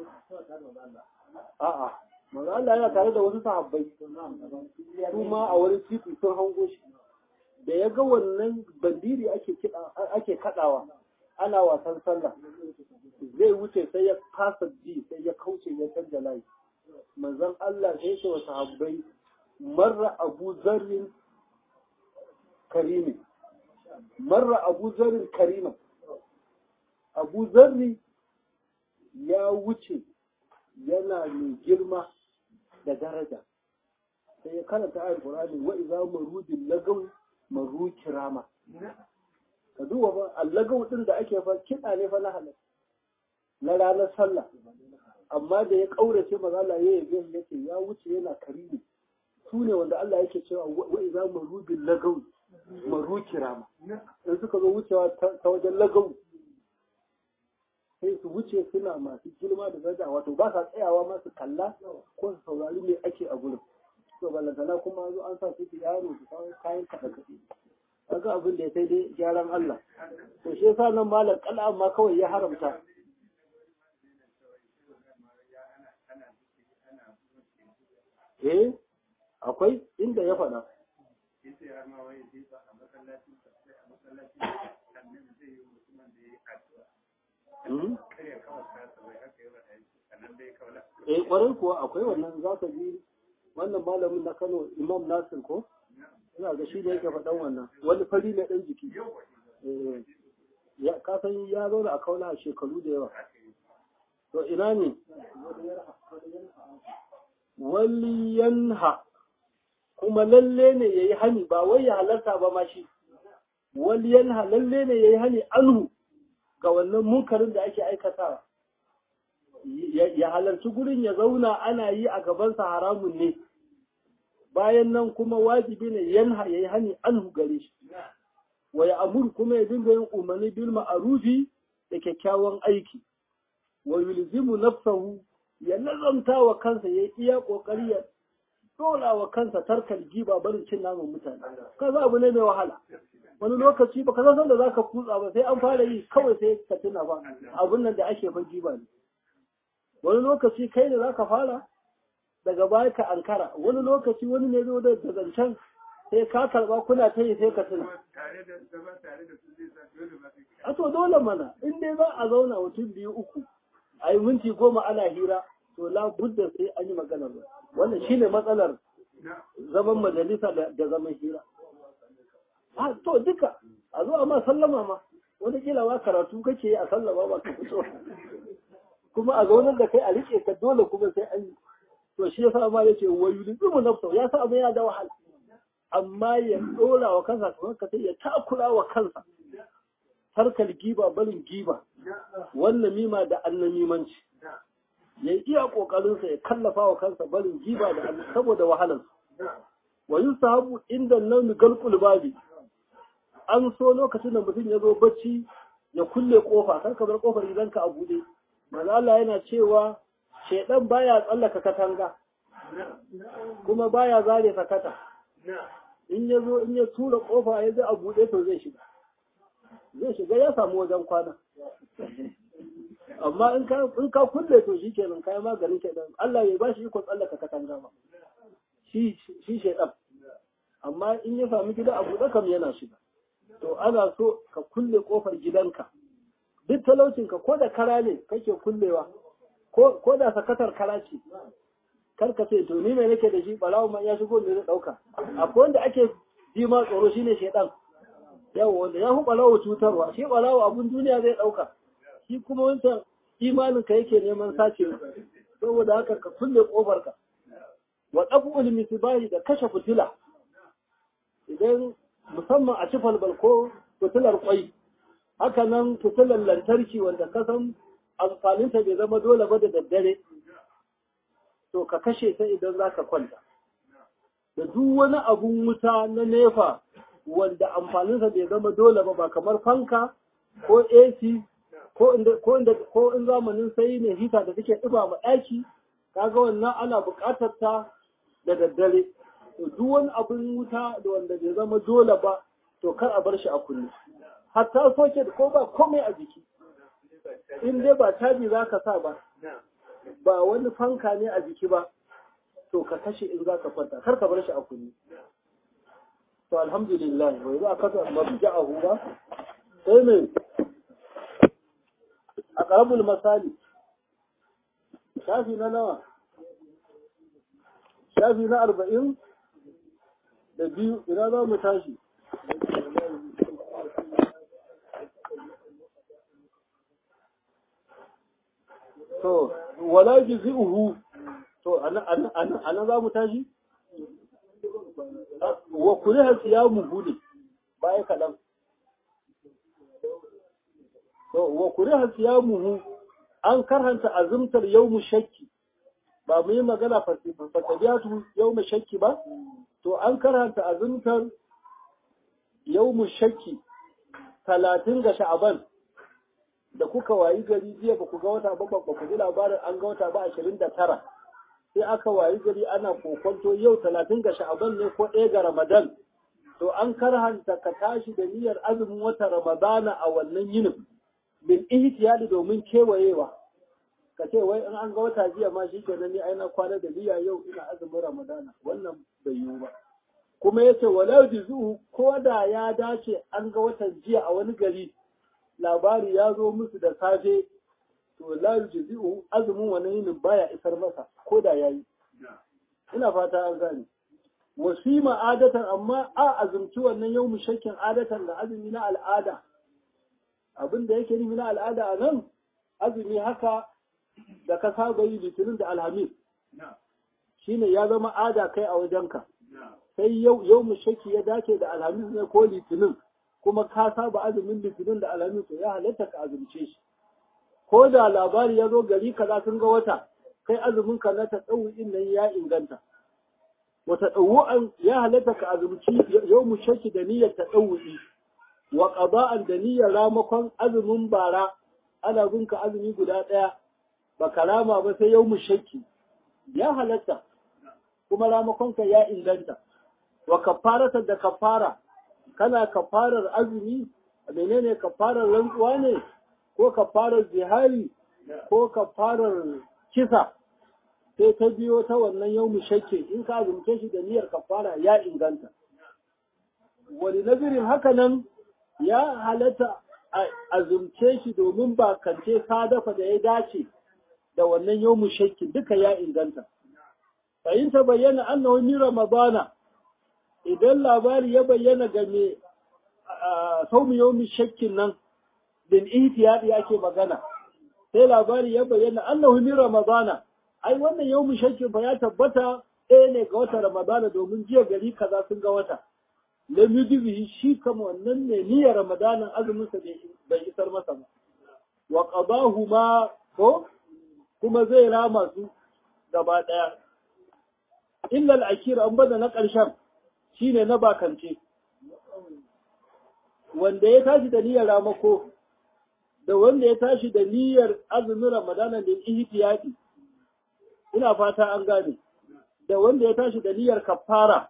a'a maza Allah yana tare da wasu sahabbai su ma a wani titi sun hango shi da ya ga wannan bandiri ake ake kaɗawa ana wasan sallah zai wuce sai ya kasa ji sai ya kauce ya canza layi manzon Allah sai ce wa sahabbai marra abu zarrin karimi marra abu zarrin karima abu zarri ya wuce yana mai girma da daraja sai ya karanta ayar Qur'ani wa idza marudin lagaw maru kirama ka duba ba allagau din da ake fa kiɗa ne fa na halal na ranar sallah amma da ya kaurace maza Allah ya yabe yake ya wuce yana karimi su ne wanda Allah yake cewa wa idza maru bil lagaw maru kirama in suka zo wucewa ta wajen lagau sai su wuce suna masu girma da daraja wato ba sa tsayawa ma su kalla ko su saurari me ake a gurin to ballantana kuma zo an sa su yaro su kawo kayan kaɗa kaɗe kaga abin da ya sai dai gyaran Allah to shi yasa nan malam kala amma kawai ya haramta eh akwai inda ya faɗa Eh ƙwarai kuwa akwai wannan za ka ji wannan malamin na Kano Imam Nasir ko? Ina ga shi ne yake faɗan wannan wani fari na ɗan jiki. Ya kasan ya zauna a kauna a shekaru da yawa. To ina ne? Waliyanha kuma lalle ne ya yi hani ba wai ya halarta ba ma shi. Waliyanha lalle ne ya yi hani anhu ga wannan munkarin da ake aikatawa. ya halarci gurin ya zauna ana yi a gabansa haramun ne bayan nan kuma wajibi ne yanha ya yi hani an gare shi wa ya amur kuma ya dinga yin umarni bil ma'arufi da kyakkyawan aiki wa yulzimu nafsahu ya nazamta wa kansa ya iya kokari ya dole wa kansa tarkal giba barin cin naman mutane kaza abu ne mai wahala wani lokaci baka san da zaka kutsa ba sai an fara yi kawai sai ka tuna ba abun nan da ake fa giba ne wani lokaci kai ne zaka fara daga baya ka ankara wani lokaci wani ne zo da zancen sai ka karba kuna ta yi sai ka tuna a to dole mana in dai za a zauna mutum biyu uku a yi minti goma ana hira to la budda sai an yi magana ba wannan shine matsalar zaman majalisa da zaman hira a to duka a zo ma sallama ma wani kila ma karatu kake yi a sallama ba ka fito kuma a zaunar da kai a rike ka dole kuma sai an yi to shi yasa ma yace wayu limu nafsa ya sa abin yana da wahala amma ya dora wa kansa kamar ka sai ya takura wa kansa tarkal giba barin giba wannan mima da annamimanci ya iya kokarinsa ya kallafa wa kansa barin giba da saboda wahalar wa yusahabu inda nawmi galqul babi an so lokacin da mutum ya zo bacci ya kulle kofa kar ka bar kofar gidanka a bude manzo Allah yana cewa shedan baya tsallaka katanga kuma baya zare sakata in ya zo in ya tura kofa ya ji a bude to zai shiga zai shiga ya samu wajen kwana amma in ka in ka kulle to shikenan kai maganin shedan Allah bai bashi iko tsallaka katanga ba shi shi shedan amma in ya sami gida a bude kam yana shiga to ana so ka kulle kofar gidanka duk talaucinka ko da kara ne kake kullewa ko da sakatar kara ce kar ka ce to ni mai nake da shi balawo man ya shigo ne zai dauka akwai wanda ake ji ma tsoro shine shedan yawa wanda ya hu balawo cutarwa shi balawo abun duniya zai dauka shi kuma wancan imanin ka yake neman sace saboda haka ka kulle kofar ka wa qaful misbahi da kashe fitila idan musamman a cifal balko fitilar kwai haka nan fitilar lantarki wanda ka san amfaninta bai zama dole ba da daddare to ka kashe ta idan za ka kwanta da duk wani abun wuta na nefa wanda amfaninsa bai zama dole ba ba kamar fanka ko AC ko inda ko inda ko in zamanin sai ne hita da take ɗiba ma ɗaki kaga wannan ana buƙatar ta da daddare to duk wani abin wuta da wanda bai zama dole ba to kar a bar shi a kunne hatta soke ko ba komai a jiki in dai ba caji za ka sa ba ba wani fanka ne a jiki ba to ka kashe in za ka kwanta kar ka bar shi a kunne to alhamdulillah wai za ka ga mabja'ahu ba sai me a qarabul masali shafi na nawa shafi na arba'in da biyu ina za mu tashi to wala jizi'uhu to ana za mu tashi wa kuriha siyamu gudu baya kaɗan to wa kuriha siyamuhu an karhanta azumtar yawmu shakki ba mu yi magana fasabiyatu yawmu shakki ba to an karanta azumtar yawmu shakki talatin ga sha'aban da kuka wayi gari jiya ba ku ga wata ba ba ku ji labarin an ga wata ba ashirin da tara sai aka wayi gari ana kokonto yau talatin ga sha'aban ne ko ɗaya ga ramadan to an karhanta ka tashi da niyyar azumin wata ramadana a wannan yinin bil ihtiyali domin kewayewa ka ce wai in an ga wata jiya ma shi kenan ni ai na kwana da niyya yau ina azumin ramadana wannan bai yiwu ba kuma yace wala juzu ko da ya dace an ga watan jiya a wani gari labari ya zo musu da safe to la juzu azumin wannan yinin baya isar masa ko da yayi ina fata an gane wasima adatan amma a azumci wannan yau shakkin adatan da azumi na al'ada abin da yake nufi na al'ada a nan azumi haka da ka saba yi litinin da alhamis shine ya zama ada kai a wajenka sai yau yau shakki ya dace da alhamis ne ko litinin kuma ka saba azumin litinin da alhamis to ya halatta ka azumce shi ko da labari ya zo gari kaza sun ga wata kai azumin ka na tatsawu'in nan ya inganta wata ɗauwa'an ya halatta ka azumci yau mu shaki da niyyar ta ɗauwi wa ƙaba'an da niyyar ramakon azumin bara ana gunka azumi guda ɗaya ba ka rama ba sai yau mu shaki ya halatta kuma ramakonka ya inganta wa kafarata da kafara kana kafarar azumi menene kafarar rantsuwa ne ko kafarar zihari ko kafarar kisa sai ta biyo ta wannan yau shakke in ka azumce shi da niyyar kafara ya inganta wani nazirin haka nan ya halatta azumce shi domin ba kance sadafa da ya dace da wannan yau shakki duka ya inganta fahim ta bayyana annahu min ramadana idan labari ya bayyana ga me saumi yau shakkin nan bin ihtiyadi ake magana sai labari ya bayyana annahu min ramadana ai wannan yau shakkin fa ya tabbata ɗaya ne ga wata ramadana domin jiya gari kaza sun ga wata lam yudbihi shi kama wannan ne niyyar ramadanin azumin sa bai isar masa ba wa qadahu ma ko kuma zai rama su gaba daya illa al-akhir an bada na karshen shine na bakance wanda ya tashi da niyyar ramako da wanda ya tashi da niyyar azumin ramadana da ihtiyati ina fata an gane da wanda ya tashi da niyyar kafara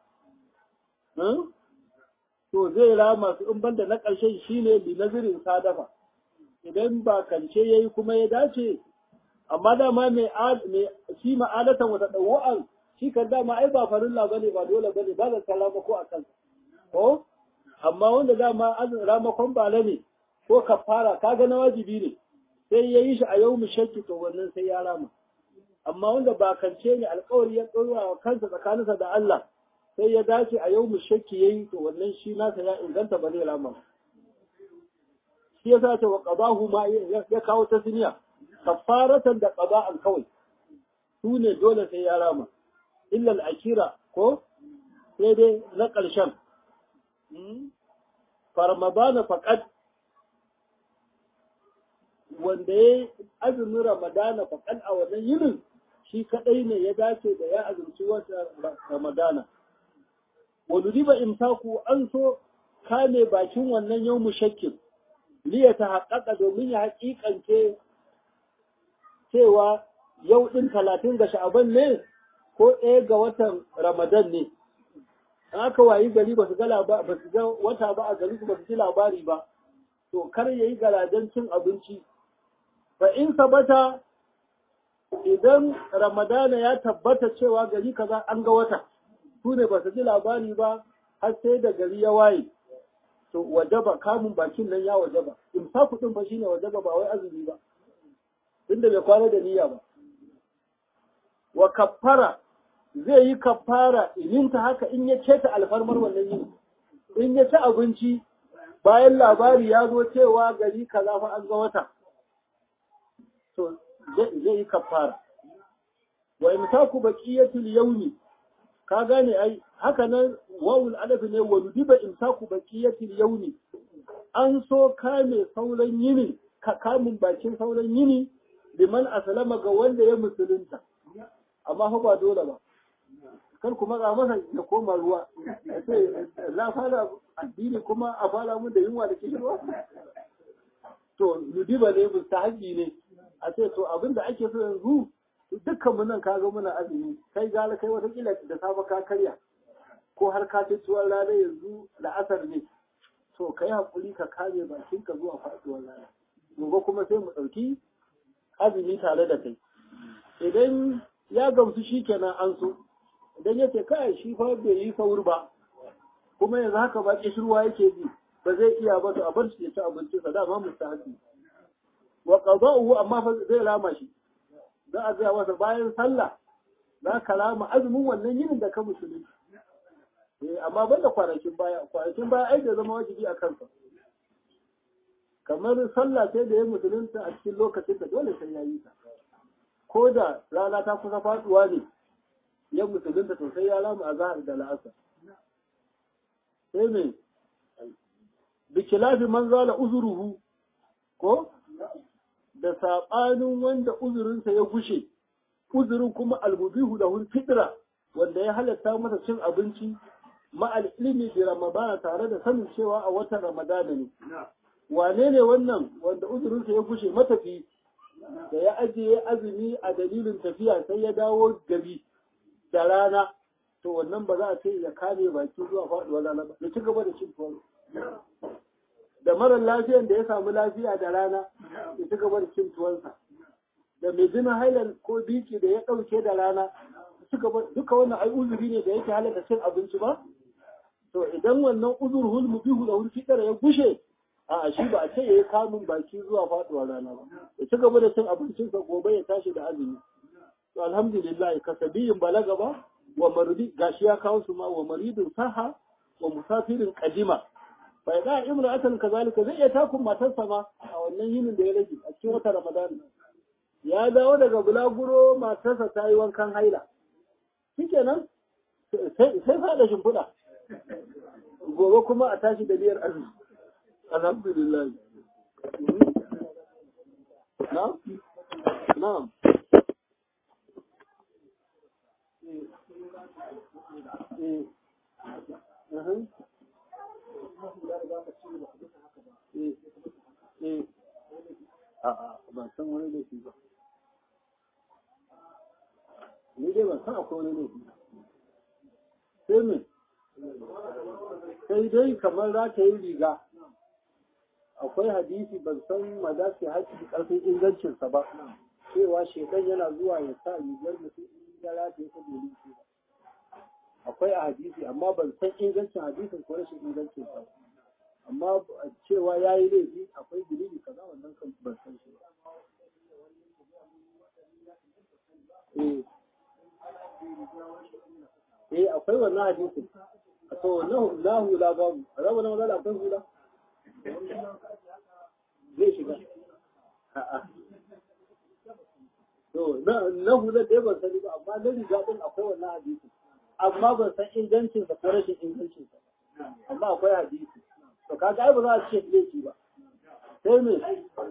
to zai rama su in banda na ƙarshen shine bi nazirin sadafa idan ba kance yayi kuma ya dace amma dama mai shi ma'adatan wata ɗauwa'an shi kan dama ai ba farilla bane ba dole bane ba zan kalama ko a kan ko amma wanda dama ramakon bala ne ko kafara kaga na wajibi ne sai ya yi shi a yau shakki to wannan sai ya rama amma wanda ba kance ne alƙawari ya ɗora wa kansa tsakaninsa da Allah sai ya dace a yau shakki yayi to wannan shi nasa ya inganta ba zai rama shi yasa ta wa qadahu ma ya kawo ta siniya kafaratan da qada'an kawai su ne dole sai ya rama illa al-akira ko sai dai na ƙarshen farmadana faqad wanda ya azumin ramadana faqad a wannan yinin shi kadai ne ya dace da ya azumci wata ramadana wani riba imtaku an so kame bakin wannan yau shakkin liya ta haƙaƙa domin ya haƙiƙance cewa yau ɗin talatin ga sha'aban ne ko ɗaya ga watan ramadan ne an aka wayi gari ba su ga ba su ga wata ba a gari ba su ji labari ba to kar yayi garajen cin abinci fa in sabata idan ramadana ya tabbata cewa gari kaza an ga wata su ne ba su ji labari ba har sai da gari ya waye to wajaba kamun bakin nan ya wajaba in sa kuɗin fa shine wajaba ba wai azumi ba tunda bai kwana da niyya ba wa kaffara zai yi kaffara in ta haka in ya ta alfarmar wannan yini in ya ci abinci bayan labari ya zo cewa gari kaza fa an ga wata to zai yi kaffara wa imsaku baqiyatul yawmi ka gane ai haka nan wawul adafi ne wa nudiba imsaku baqiyatil yawmi an so kame sauran yini ka kamun bakin sauran yini liman aslama ga wanda ya musulunta amma fa ba dole ba kar kuma ga masa ya koma ruwa sai na fara addini kuma a fara mun da yunwa da kishirwa to nudiba ne mustahabi ne a ce to abinda ake so yanzu dukkan mu nan kaga muna azumi kai gala kai wata kila da safe ka karya ko har ka ci tuwon rana yanzu da asar ne to kai hakuri ka kame bakin ka zuwa faduwar rana gobe kuma sai mu dauki azumi tare da kai idan ya gamsu shikenan an so idan ya ce kai shi fa bai yi sauri ba kuma yanzu haka ba kishirwa yake ji ba zai iya ba to a bar shi ya ci abincinsa dama mustahabi wa qada'uhu amma fa zai rama shi za a gaya masa bayan sallah za ka rama azumin wannan yinin da ka musulunci amma ban da kwanakin baya kwanakin baya ai da zama wajibi a kansa kamar sallah sai da ya musulunta a cikin lokacin da dole sai ya yi ta ko da rana ta kusa faduwa ne ya musulunta to sai ya rama a zahar da la'asar sai me bikilafi man zala uzuruhu ko da saɓanin wanda uzurinsa ya gushe, uzurin kuma almubihu da hun fitra wanda ya halatta masa cin abinci ma'al ilimi da ramadana tare da sanin cewa a watan ramadana ne. Wane ne wannan wanda uzurinsa ya gushe matafi da ya ajiye azumi a dalilin tafiya sai ya dawo gari da rana to wannan ba za a ce ya kame baki zuwa faɗuwar rana ba ya ci gaba da cin tuwon da marar lafiyan da ya samu lafiya da rana ya ci gaba da cin tuwonsa da mai jinin hailan ko biki da ya ɗauke da rana duka wannan ai uzuri ne da yake halatta cin abinci ba to idan wannan uzur hulmu bihu da hulki ya gushe a shi ba a ce ya yi kamun baki zuwa faɗuwar rana ba ya ci gaba da cin abincinsa gobe ya tashi da azumi to alhamdulillah kasabiyin balaga ba wa maridi gashi ya kawo su ma wa maridin saha wa musafirin kadima fa ya imra'atan kazalika zai iya takun matarsa ma a wannan yinin da ya rage a cikin wata ramadan ya dawo daga bulaguro matarsa ta yi wankan haila shikenan sai sai fada shimfiɗa gobe kuma a tashi da biyar azumi alhamdulillah na'am na'am ban san wani laifi ba ni dai ban san akwai wani laifi sai me sai dai kamar za ta yi riga akwai hadisi ban san madafi haƙi ƙarfin ingancinsa ba cewa shekan yana zuwa ya sa rigar mutum in ya rataye ta domin shi ba akwai a hadisi amma ban san ingancin hadisin ko rashin ingancin sa amma cewa ya yi laifi akwai dalili kaza wannan kan ban san shi ba eh akwai wannan hadisin to na hula babu rabu na mazala akwai hula zai shiga a'a to na hula da ban sani ba amma na riga din akwai wannan hadisin amma ban san ingancinsa ko rashin ingancinsa amma akwai hadisi to kaga ai ba za a ce laifi ba sai me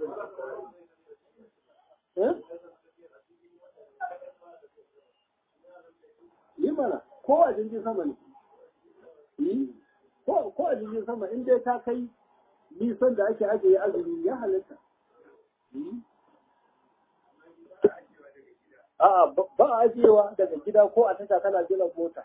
eh yi mana ko a jirgin sama ne yi ko a jirgin sama in dai ta kai nisan da ake ajiye azumi ya halitta A'a ba a ajiyewa daga gida ko a tasha kana jiran mota.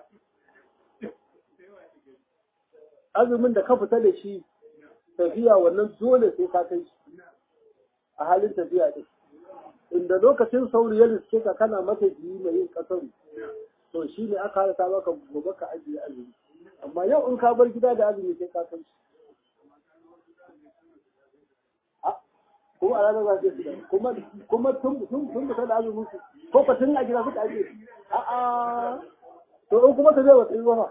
Azumin da ka fita da shi tafiya wannan dole sai ka kai shi a halin tafiya ɗin. Inda lokacin sauri ya riske ka kana mata biyu mai yin ƙasar to shi ne aka hana maka gobe ka ajiye azumi. Amma yau in ka bar gida da azumi sai ka kai shi. ko a ranar zafi su kuma kuma tun tun tun da azumin su ko ka tun a gida suka aje a a to in kuma ta zai wata yi ba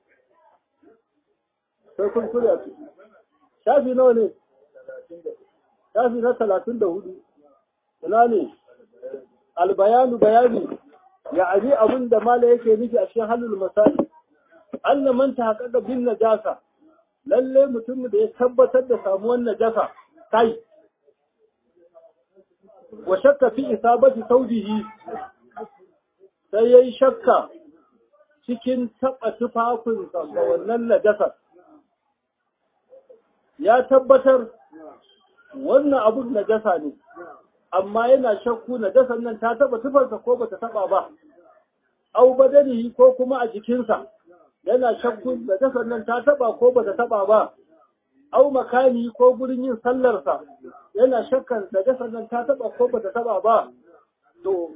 sai kun kula su shafi nawa ne shafi na talatin da hudu ina ne albayanu bayani ya abi abin da mala yake nufi a cikin halul masali anna man ta haƙaƙa bin najasa lalle mutum da ya tabbatar da samuwar najasa kai wa shakka fi isabati saudihi sai yayi shakka cikin taba tufafinsa ga wannan najasar ya tabbatar wannan abun najasa ne amma yana shakku najasar nan ta taba tufarsa ko bata taba ba au badanihi ko kuma a jikinsa yana shakku najasar nan ta taba ko bata taba ba au makani ko gurin yin sallarsa yana shakkar da gasar nan ta taba ko bata taba ba to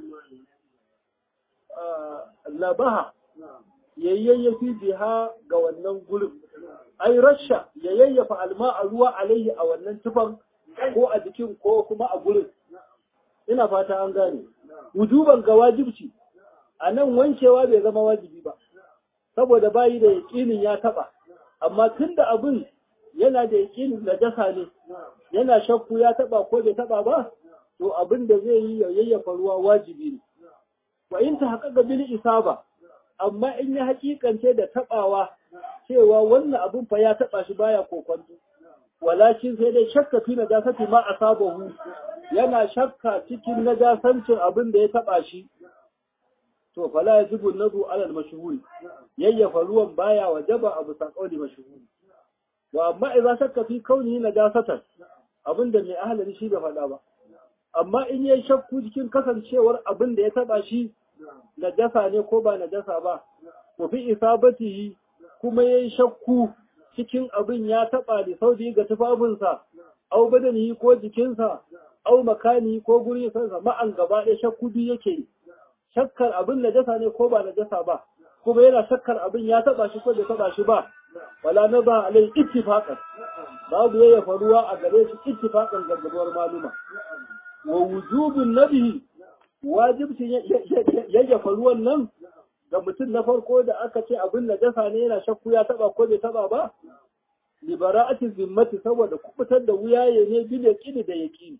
labaha yayyafi biha ga wannan gurin ai rasha ya yayyafa alma a ruwa alaihi a wannan tufan ko a jikin ko kuma a gurin ina fata an gane wujuban ga wajibci a nan wankewa bai zama wajibi ba saboda bayi da yaƙinin ya taba amma tunda abin yana da yakin najasa ne yana shakku ya taba ko bai taba ba to abin da zai yi ya yayyafa ruwa wajibi ne wa in ta haƙaƙa bil isaba amma in ya haƙiƙance da tabawa cewa wannan abin fa ya taba shi baya kokonto walakin sai dai shakka fi najasati ma asabahu yana shakka cikin najasancin abin da ya taba shi to fala yajibu nadu ala al-mashhur yayyafa ruwan baya wajaba abu saqauli mashhur wa amma idza shakka fi kaunihi najasatan abinda mai ahalari shi bai faɗa ba amma in yayi shakku cikin kasancewar abin da ya taba shi najasa ne ko ba najasa ba wa fi isabatihi kuma yayi shakku cikin abin ya taba da saudi ga tufafinsa au badanihi ko jikinsa au makani ko guri sansa ma'an gaba ɗaya shakku biyu yake yi shakkar abin najasa ne ko ba najasa ba kuma yana shakkar abin ya taba shi ko bai taba shi ba wala na ba alai ittifaqan babu yayya faruwa a gare shi ittifaqan gargaduwar maluma wa wujubun nabihi wajibcin yayya faruwan nan ga mutum na farko da aka ce abin najasa ne yana shakku ya taba ko bai taba ba libera'ati zimmati saboda kubutar da wuyaye ne bil yaqini da yaqini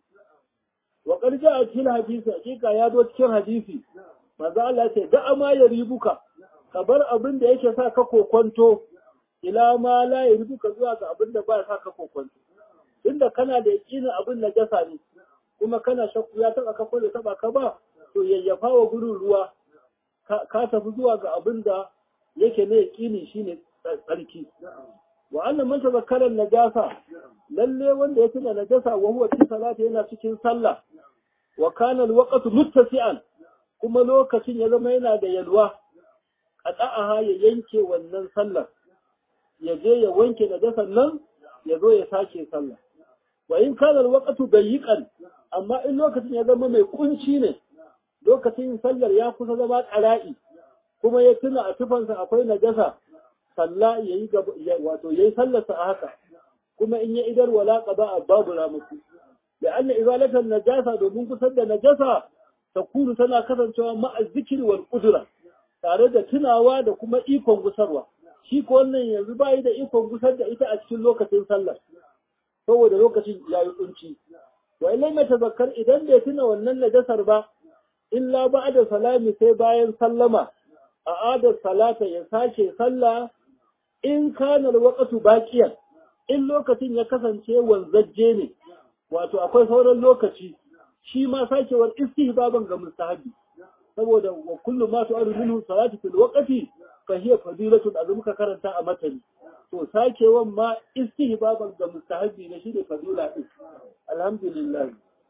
wa qad ja'a fil hadisi hakika ya zo cikin hadisi manzo Allah ce da ma ya ribuka ka bar abin da yake sa ka kokonto ila ma la ya ribuka zuwa ga abin da ba sa ka kokonto tunda kana da yaqini abin najasa ne kuma kana shakku ya taba ka ko da taba ka ba to yayyafa wa gurin ruwa ka tafi zuwa ga abin da yake na yaqini shine tsarki wa annan man tazakkara najasa lalle wanda ya tuna najasa wa huwa fi salati yana cikin sallah wa kana alwaqtu muttasi'an kuma lokacin ya zama yana da yalwa qata'aha ya yanke wannan sallar ya je ya wanke najasan nan ya zo ya sake sallah wa in kana alwaqtu dayiqan amma in lokacin ya zama mai kunci ne lokacin sallar ya kusa zama qara'i kuma ya tuna a tufansa akwai najasa salla yayi wato yayi sallarsa a haka kuma in ya idar wala qada babu ramuku da anna izalatan najasa domin kusar da najasa takunu tana kasancewa ma'a zikri wal qudra tare da tunawa da kuma ikon gusarwa shi ko wannan yanzu bai da ikon gusar da ita a cikin lokacin sallar saboda lokacin yayi kunci wa illai mai tazakkar idan bai tuna wannan najasar ba illa ba'da salami sai bayan sallama a adar salata ya sake sallah in kana alwaqtu baqiyan in lokacin ya kasance wanzajje ne wato akwai sauran lokaci shi ma sakewar istihbaban ga mustahabi saboda wa kullu ma tu'adu minhu salatu fil waqti fa hiya fadilatu da muka karanta a matani to sakewan ma istihbaban ga mustahabi ne shine fadila din alhamdulillah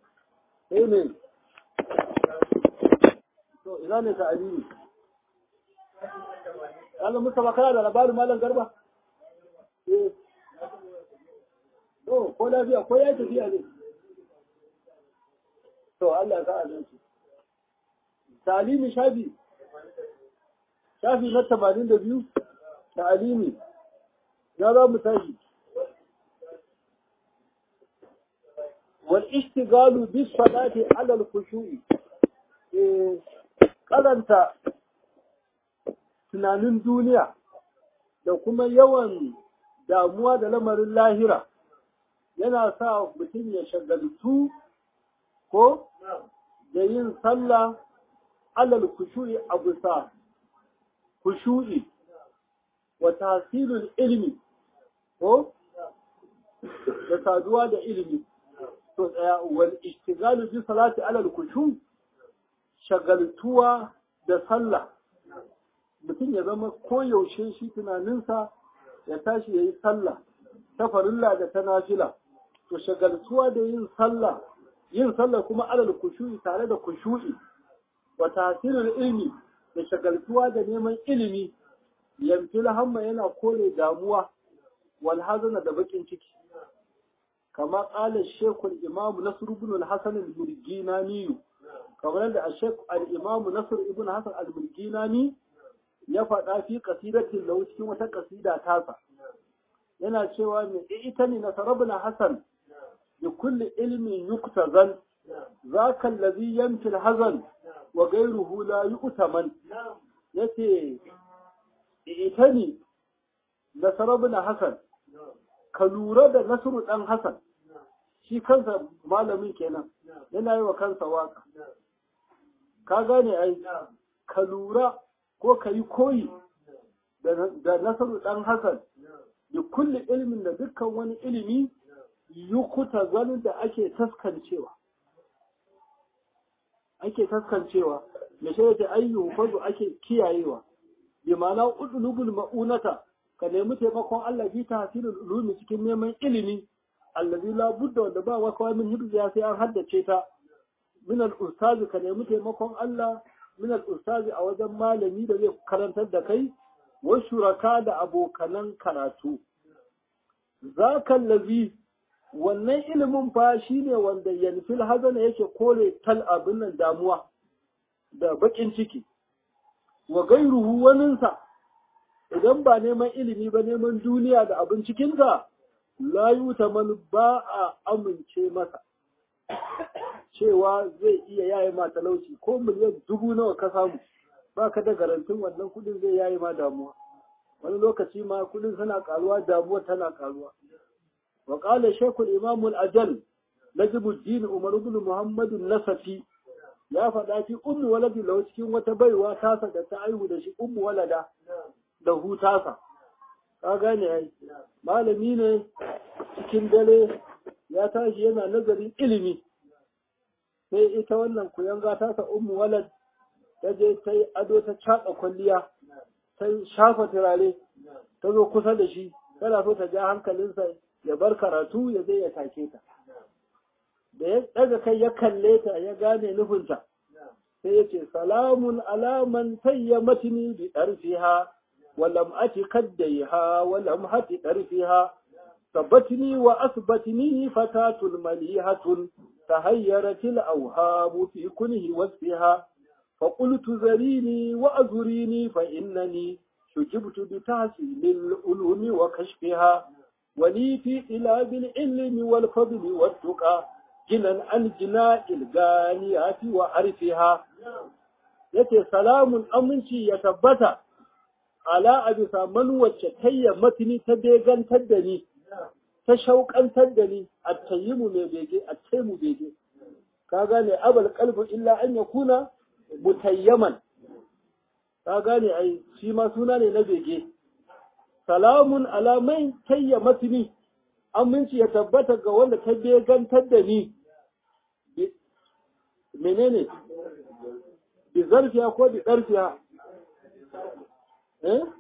sai ne to ina ne ta'alimi Allah Mustapha kana da labarin Malam Garba? Eh. To, ko lafiya ko ya tafiya ne? To, Allah ya ka'a shi. Talimi shafi. Shafi na tamanin da biyu, talimi. Ya za mu tashi. Wal ishtigalu bis salati ala al-khushu'i. Eh, karanta tunanin duniya da kuma yawan damuwa da lamarin lahira yana sa mutum ya shagaltu ko da yin sallah alal kushu'i a bisa kushu'i wa tasirul ilmi ko da saduwa da ilimi to tsaya wal ishtigalu bi salati alal kushu shagaltuwa da sallah mutum ya zama koyaushe shi tunaninsa ya tashi ya yi sallah ta farilla da ta nafila to shagaltuwa da yin sallah yin sallah kuma alal kushu'i tare da kushu'i wa tasirin ilmi da shagaltuwa da neman ilimi yamfil hamma yana kore damuwa wal hazana da bakin ciki kama qala shekul imamu nasr ibn al-hasan al-murginani kamar da shekul al-imamu nasr ibn hasan al-murginani ya faɗa fi kasidatin lahu cikin wata kasida tasa yana cewa mai ita ne nasarabna hasan bi kulli ilmin yuktazan zaka allazi yamti hazan wa ghayruhu la yu'taman yace ita ne nasarabna hasan ka lura da nasru dan hasan shi kansa malamin kenan yana yi wa kansa waka ka gane ai ka lura ko ka yi koyi da nasaru ɗan Hassan da kulle ilimin da dukkan wani ilimi yukuta zanen da ake taskancewa. Ake taskancewa, da shi da ayyu fazu ake kiyayewa, bi ma'ana udulubul ma'unata ka nemi taimakon Allah bi ta hasirin ulumi cikin neman ilimi allazi la budda wanda ba wa kawai min hibziya sai an haddace ta min al-ustazi ka nemi taimakon Allah min al-ustazi a wajen malami da zai karantar da kai wa shuraka da abokanan karatu zaka lazi wannan ilimin fa shine wanda yanfil hazana yake kore tal abin nan damuwa da bakin ciki wa gairuhu waninsa idan ba neman ilimi ba neman duniya da abin cikinta la yutaman ba a amince masa cewa zai iya yaye ma talauci ko miliyan dubu nawa ka samu ba ka da garantin wannan kudin zai yaye ma damuwa wani lokaci ma kudin suna karuwa damuwa tana karuwa wa qala shaykhul imam al-ajal najibuddin umar ibn muhammad nasafi ya faɗa fi ummu waladi lahu cikin wata baiwa tasa da ta aihu da shi ummu walada da hutasa ka gane ai malami ne cikin dare ya tashi yana nazarin ilimi sai ita wannan kuyanga tasa ummu walad ta je ta yi ado ta caɓa kwalliya ta shafa turare ta zo kusa da shi tana so ta ja hankalinsa ya bar karatu ya je ya take ta da ya ɗaga kai ya kalle ta ya gane nufinta sai ya ce salamun alaman tayya matini bi ɗarfiha walam ati kaddaiha walam hati ɗarfiha tabbatini wa asbatini fatatun malihatun تهيرت الأوهام في كنه وصفها فقلت ذريني وأذريني فإنني شجبت بتحصيل العلوم وكشفها ولي في طلاب العلم والفضل والتقى جنا عن جناء الغانيات وعرفها yace salamun aminci ya tabbata ala a bisa man wacce tayya matini ta begantar da ni ta shauƙantar da ni a tayyimu mai bege a taimu bege ka gane abal kalbu illa an ya kuna mutayyaman ka gane ai shi ma suna ne na bege salamun alamai tayya matini aminci ya tabbata ga wanda ta begantar da ni menene bi zarfiya ko bi ɗarfiya eh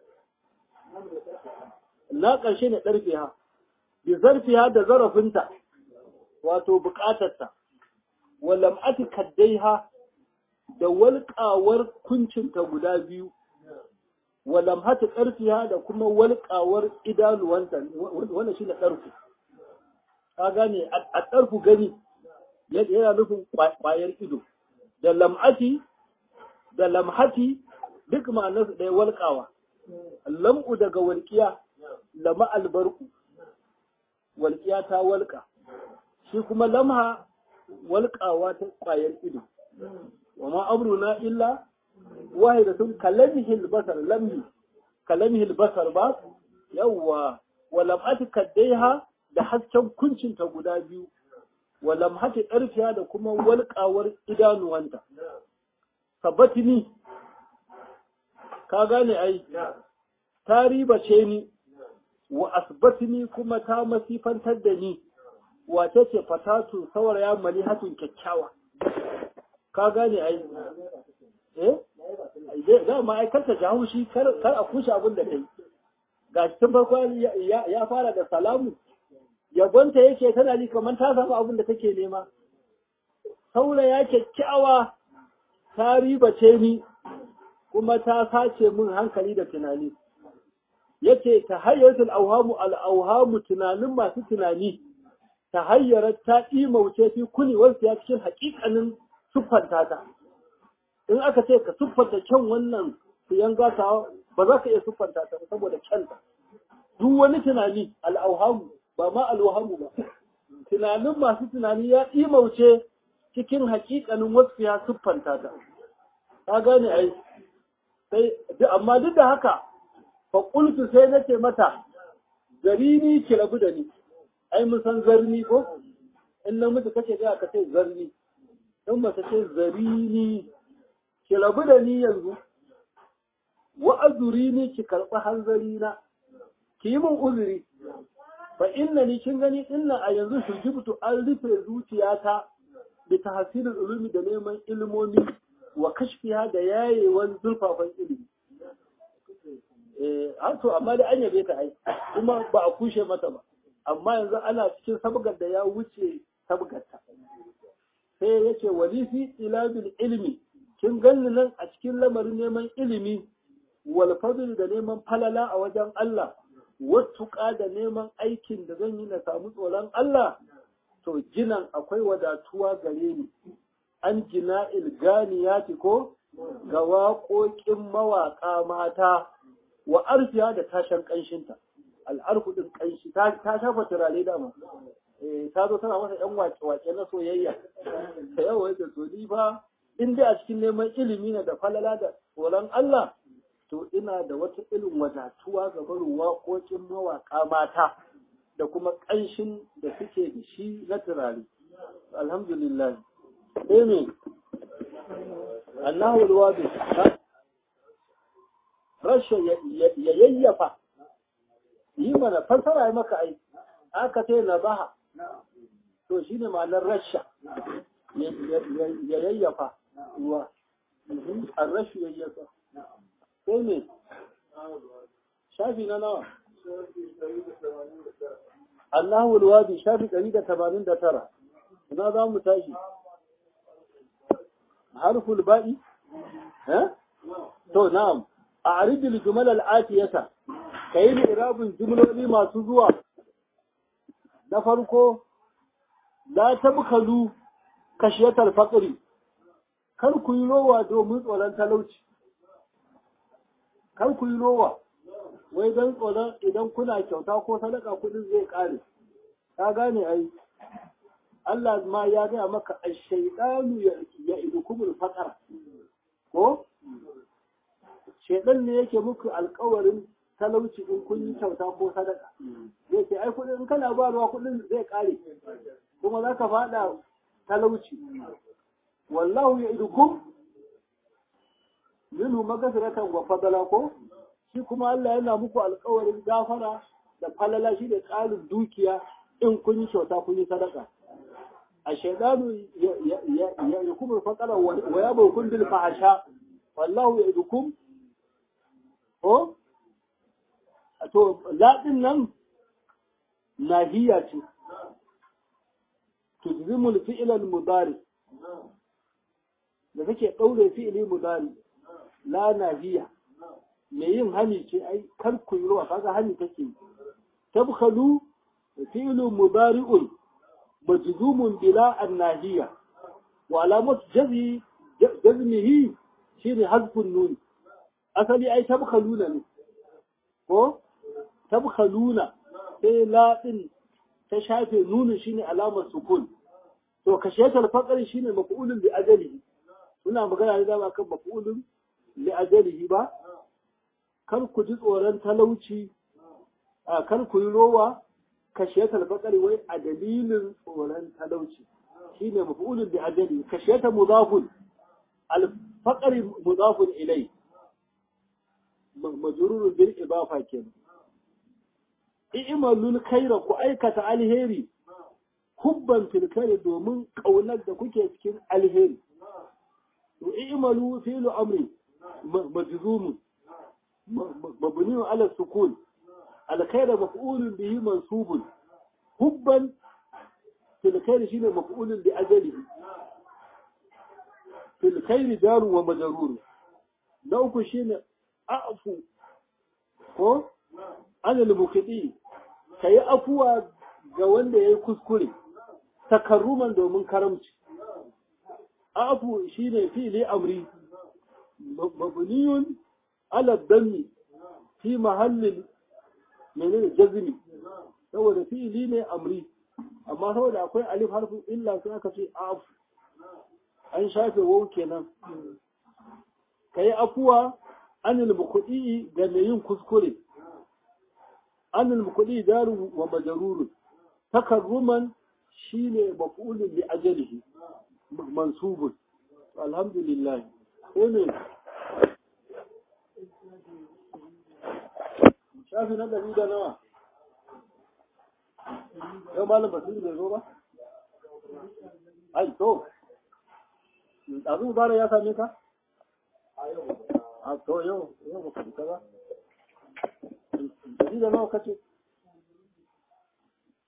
na ƙarshe ne ɗarfiya bi zarfiha da zarafinta wato bukatarta walam ati kaddaiha da walƙawar kuncinta guda biyu walam hati ƙarfiha da kuma walƙawar idanuwanta wannan shine ɗarfu ka gane a ɗarfu gani yana nufin ƙwayar ido da lam'ati da lamhati duk ma'anarsu ɗaya walƙawa lam'u daga walƙiya lama albarku walƙiya ta walƙa shi kuma lamha walƙawa ta ƙwayar ido wa ma amruna illa wahida sun kalamihil basar lamhi kalamihil basar ba yawwa wa lam'ati kaddaiha da hasken kuncinta guda biyu wa lamhati ƙarfiya da kuma walƙawar idanuwanta sabbatini ka gane ai ta ribace ni wa asbatini kuma ta masifantar da ni wace ce fatatu sauraya malihatun kyakkyawa ka gane ai eh za ma ai karta ji haushi kar a kushe abin da kai ga tun farko ya fara da salamu yabonta yake tana ji kamar ta samu abin da take nema sauraya kyakkyawa ta ribace ni kuma ta sace min hankali da tunani yace ta hayyatul auhamu al auhamu tunanin masu tunani ta hayyara ta imauce fi kuni wasu ya cikin hakikanin siffanta ta in aka ce ka siffanta kyan wannan siyan gata ba za ka iya siffanta ta saboda kyanta duk wani tunani al auhamu ba ma al auhamu ba tunanin masu tunani ya imauce cikin hakikanin wasu ya siffanta ta ka gane ai sai amma duk da haka faƙultu sai na ce mata zarini ki rabu da ni ai mun san zarni ko in namiji kace ga ka ce zarni in mace ce zarini ki rabu da ni yanzu wa azurini ki karɓi hanzari na ki yi min uzuri fa inna ni kin gani inna a yanzu shujibtu an rufe zuciyata bi tahsilul ulumi da neman ilmomi wa kashfiha da yayewan zurfafan ilimi eh har to amma da an yabe ta ai kuma ba a kushe mata ba amma yanzu ana cikin sabgar da ya wuce sabgarta sai yace wali fi ilabil ilmi kin ganni nan a cikin lamarin neman ilimi wal fadl da neman falala a wajen Allah wattuƙa da neman aikin da zan yi na samu tsoron Allah to jinan akwai wadatuwa gare ni an jina ilganiyati ko ga waƙoƙin mawaƙa mata wa arfiya da tashan ƙanshinta al'arfu ɗin ƙanshi ta shafa turare dama ta zo tana masa ‘yan wake-wake na soyayya ta yawa da so ni fa in dai a cikin neman ilimi na da falala da tsoron Allah to ina da wata irin wadatuwa ga barin waƙoƙin mawaƙa mata da kuma ƙanshin da suke da shi na turare alhamdulillah sai me annahu alwadi rasha ya yayyafa yi mana fassara ya maka ai aka ce na baha to shine ma'anar rasha ya yayyafa ruwa an rashu yayyafa sai me shafi na nawa Allahu alwadi shafi 189 ina za mu tashi harful ba'i eh to na'am a'rid al-jumal al-atiyata kai ni irabun jumloli masu zuwa na farko la tabkhalu kashiyatal faqri kar ku yi rowa domin tsoron talauci kar ku yi rowa wai don tsoron idan kuna kyauta ko sadaka kudin zai kare ka gane ai Allah ma ya gaya maka ash-shaytanu ya idukumul faqara ko shedan ne yake muku alƙawarin talauci in kun yi kyauta ko sadaka zai ce ai kudin in kana ba ruwa kudin zai kare kuma za ka fada talauci wallahu ya idukum minhu magfiratan wa fadala ko shi kuma Allah yana muku alƙawarin gafara da falala shi da ƙarin dukiya in kun yi kyauta kun yi sadaka a shaidanu ya yukum al-faqara wa yabukum bil fahsha wallahu ya'idukum ko to ladin nan nahiya ce tujzimu al-fi'l al-mudari da take daure fi'li mudari la nahiya me yin hani ce ai kar ku yi ruwa kaga hani take tabkhalu fi'lu mudari'un majzumun bila an-nahiya wa alamat jazmi jazmihi shine hazfun nun asali ai tabkhaluna ne ko tabkhaluna sai la din ta shafe nunin shine alamar sukun to kashiyatul faqr shine maf'ulun bi ajalihi suna magana ne dama kan maf'ulun li ajalihi ba kar ku ji tsoron talauci a kar ku yi rowa kashiyatul faqr wai a dalilin tsoron talauci shine maf'ulun bi ajalihi kashiyata mudafun al faqr mudafun ilai majrurun bil idafa kenan i'malul khaira ku aikata alheri hubban fil khairi domin kaunar da kuke cikin alheri to i'malu fi'lu amri majzum mabni ala sukun al khaira maf'ulun bihi mansubun hubban fil khairi shine maf'ulun bi ajalihi fil khairi daru wa majrur na uku shine a'fu ko anil mukidi ka yi afuwa ga wanda ya yi kuskure takarruman domin karamci afu shi ne fili amri mabniyun ala dammi fi mahallin menene jazmi saboda fi'ili ne amri amma saboda akwai alif harfin illa sai aka ce afu an shafe wau kenan ka yi afuwa anil mukudi ga mai yin kuskure أن المقلي دار ومجرور تكرما شين مفعول لأجله منصوب الحمد لله آمين شافي نبدا بيدا نوا yau malam basiru bai zo ba? ai to ɗazu bara ya same ka? a to yau yau ba ka fita ba ɗari da nawa kace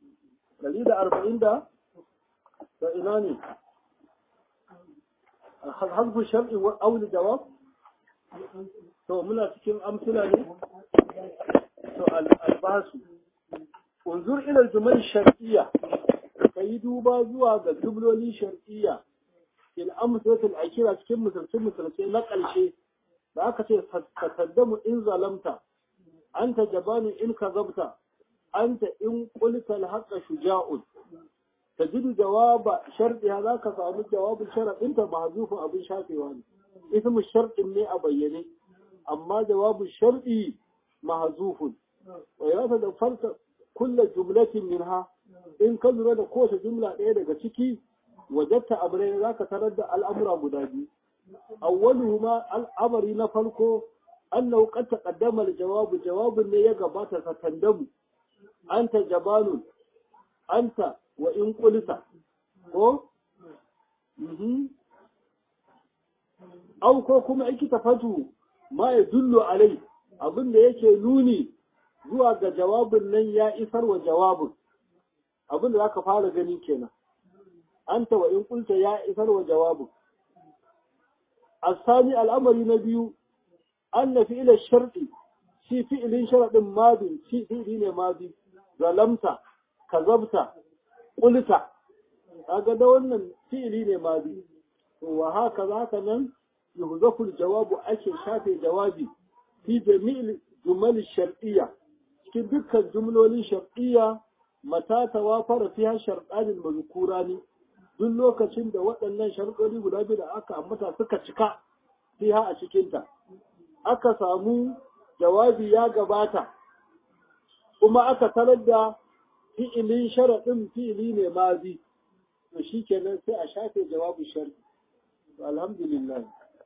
ɗari da arba'in da da ina ne hasbu shar'i wa auli jawab to muna cikin amsila ne to albasu unzur ila jumal shar'iyya kai duba zuwa ga jubloli shar'iyya il amsatul akira cikin misalce misalce na ƙarshe da aka ce fataddamu in zalamta anta jabanu in kazabta anta in qulta al-haqqa shuja'un tajidu jawaba shardiha zaka samu jawabin sharadin ta mahzufun abin shafewa ne ismu sharɗin ne a bayyane amma jawabin sharɗi mahzufun wa ya da farka kullu jumlatin minha in ka lura da kowace jumla ɗaya daga ciki wajatta amrai zaka tarar da al'amura guda biyu awwaluhuma al'amari na farko annahu qad taqaddama al-jawab jawabun ne ya gabata ka tandamu anta jabalun anta wa in qulta ko mhm au ko kuma iki tafatu ma ya dullu alai abin da yake nuni zuwa ga jawabin nan ya isar wa jawabin abin da zaka fara gani kenan anta wa in qulta ya isar wa jawabin الثاني الأمر نبي أن فعل الشرط في فعل شرط ماضي في فعل ماضي ظلمت كذبت قلت هذا ده wannan fi'ili ne madi wa haka zaka nan yuhzafu al-jawab ake shafe jawabi fi jami'il jumal shar'iyya cikin dukkan jumlolin shar'iyya mata tawafara fiha shar'an al-mazkurani duk lokacin da waɗannan sharuɗori guda biyu da aka ambata suka cika fiha a cikinta aka samu jawabi ya gabata kuma aka tarar da fi'ilin sharaɗin fi'ili ne mazi to shi kenan sai a shafe jawabin shari alhamdulillah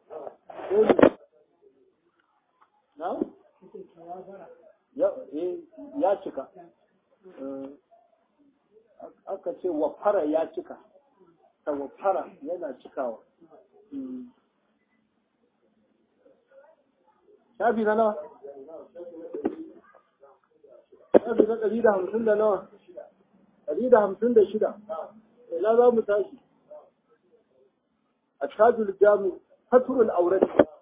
na? ya cika aka ce wafara ya cika tawafara yana cikawa shafi na nawa shafi na ɗari da hamsin da nawa ɗari da hamsin da shida ina za mu tashi a tajul jamu saturul aurat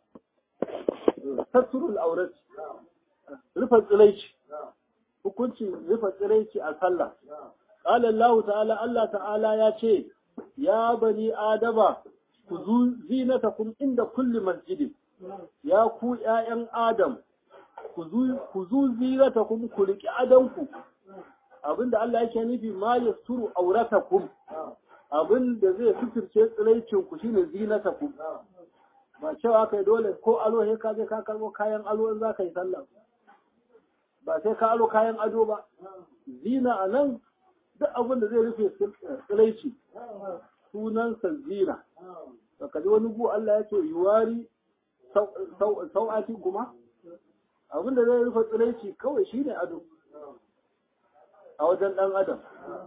saturul aurat rufe tsiraici hukuncin rufe tsiraici a sallah قال الله تعالى الله تعالى يا شيء يا بني آدم خذوا زينتكم عند كل مسجد يا كو يا آدم خذوا زينتكم كلك أدمكم abinda Allah yake nufi ma yasturu auratakum abinda zai fitirce tsiraicin ku shine zinatakum ba cewa kai dole ko alo sai ka je ka karbo kayan alo in za ka yi sallah ba sai ka alo kayan ado ba zina anan duk abin da zai rufe tsiraici sunansa zina da kaji wani gu Allah ya ce yuwari sau'ati kuma abin da zai rufe tsiraici kawai shine ado a wajen ɗan adam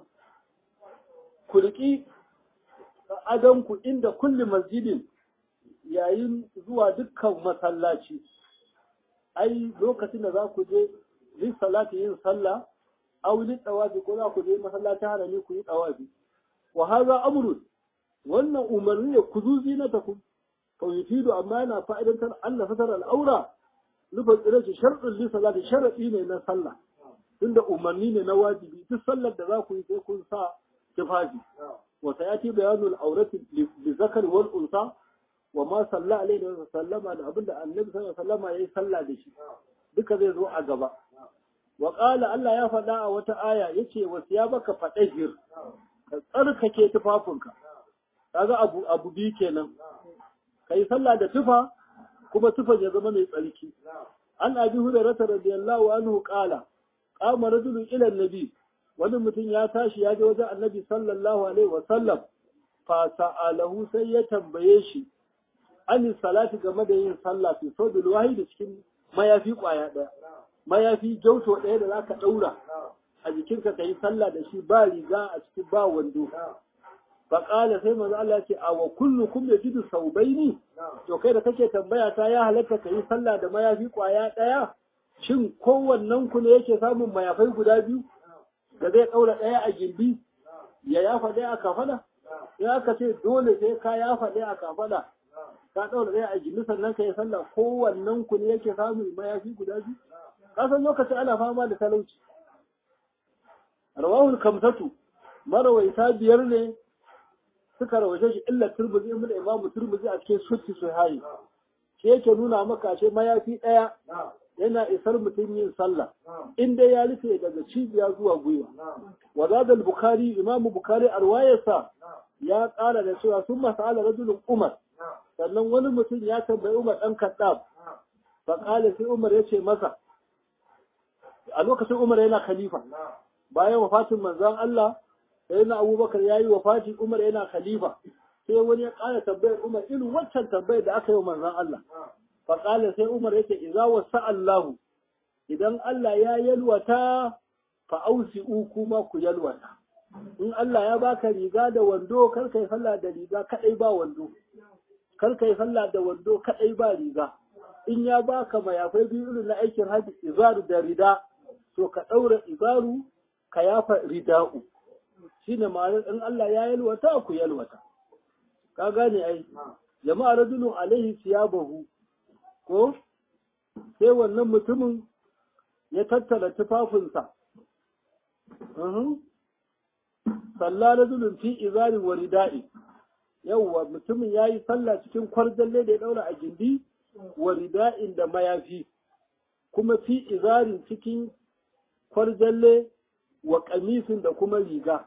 kulki adonku inda kulli masjidin yayin zuwa dukkan masallaci ai lokacin da za ku je yin salati yin sallah aw li tawafi ko za ku je masallacin harami ku yi tawafi wa hadha amrun wannan umarni ne ku zuzi na taku fa yufidu amma yana fa'idantar Allah fatar al'aura nufa tsire shi sharɗin li salati sharadi ne na sallah tunda umarni ne na wajibi duk sallar da za ku yi sai kun sa tufafi wa sayati bayanul aurati li zakar wal unsa wa ma salla alaihi wa sallama da abinda annabi sallallahu alaihi wa sallama yayi sallah da shi duka zai zo a gaba wa qala Allah ya faɗa a wata aya yace wa siyabaka fadahir ka tsarkake tufafinka kaga abu abu bi kenan kai sallah da tufa kuma tufan ya zama mai tsarki an abi hurairah radiyallahu anhu qala qama rajulun ila annabi wani mutum ya tashi ya je wajen annabi sallallahu alaihi wa sallam fa sa'alahu sai ya tambaye shi an salati game da yin sallah fi sodul wahidi cikin mayafi kwaya daya mayafi jauto ɗaya da zaka ɗaura a jikinka ka yi sallah da shi ba riga a cikin ba wando faƙala sai manzo Allah ce a wa kullu kum yajidu saubaini to kai da kake tambaya ta ya halatta ka yi sallah da mayafi kwaya ɗaya shin kowannen ku ne yake samun mayafai guda biyu da zai ɗaura ɗaya a gindi ya yafa ɗaya a kafada ya aka ce dole sai ka yafa ɗaya a kafada ka ɗaura ɗaya a gindi sannan ka yi sallah kowannen ku ne yake samun mayafi guda biyu ka san lokacin ana fama da talauci rawahul kamsatu marawaita biyar ne suka rawace shi illa turbuzi ibn imamu turbuzi a cikin sutti sahihi shi yake nuna maka ce mayafi ɗaya yana isar mutum yin sallah in dai ya rufe daga cibiya zuwa gwiwa wa zada al-bukhari imamu bukhari arwayarsa ya ƙara da cewa sun masala rajulun umar sannan wani mutum ya tambayi umar ɗan kaddam fa qala sai umar ya ce masa a lokacin umar yana khalifa bayan wafatin manzon Allah sai na abubakar ya yi wafati umar yana khalifa sai wani ya ƙara tambayar umar irin waccan tambayar da aka yi wa manzon Allah fa qala sai umar yake idza wasa Allah idan Allah ya yalwata fa ausi'u kuma ku yalwata in Allah ya baka riga da wando kar kai sallah da riga kadai ba wando kar kai sallah da wando kadai ba riga in ya baka mayafai biyu irin na aikin haji izaru da rida to ka daura izaru ka yafa rida'u shine ma'anar in Allah ya yalwata ku yalwata ka gane ai jama'a rajulun alaihi siyabahu ko sai wannan mutumin ya tattara tufafinsa sallah rajulun fi izarin wa rida'i yawwa mutumin yayi sallah cikin kwarjalle da ya daura a gindi wa rida'in da mayafi kuma fi izarin cikin kwarjalle wa kamisin da kuma riga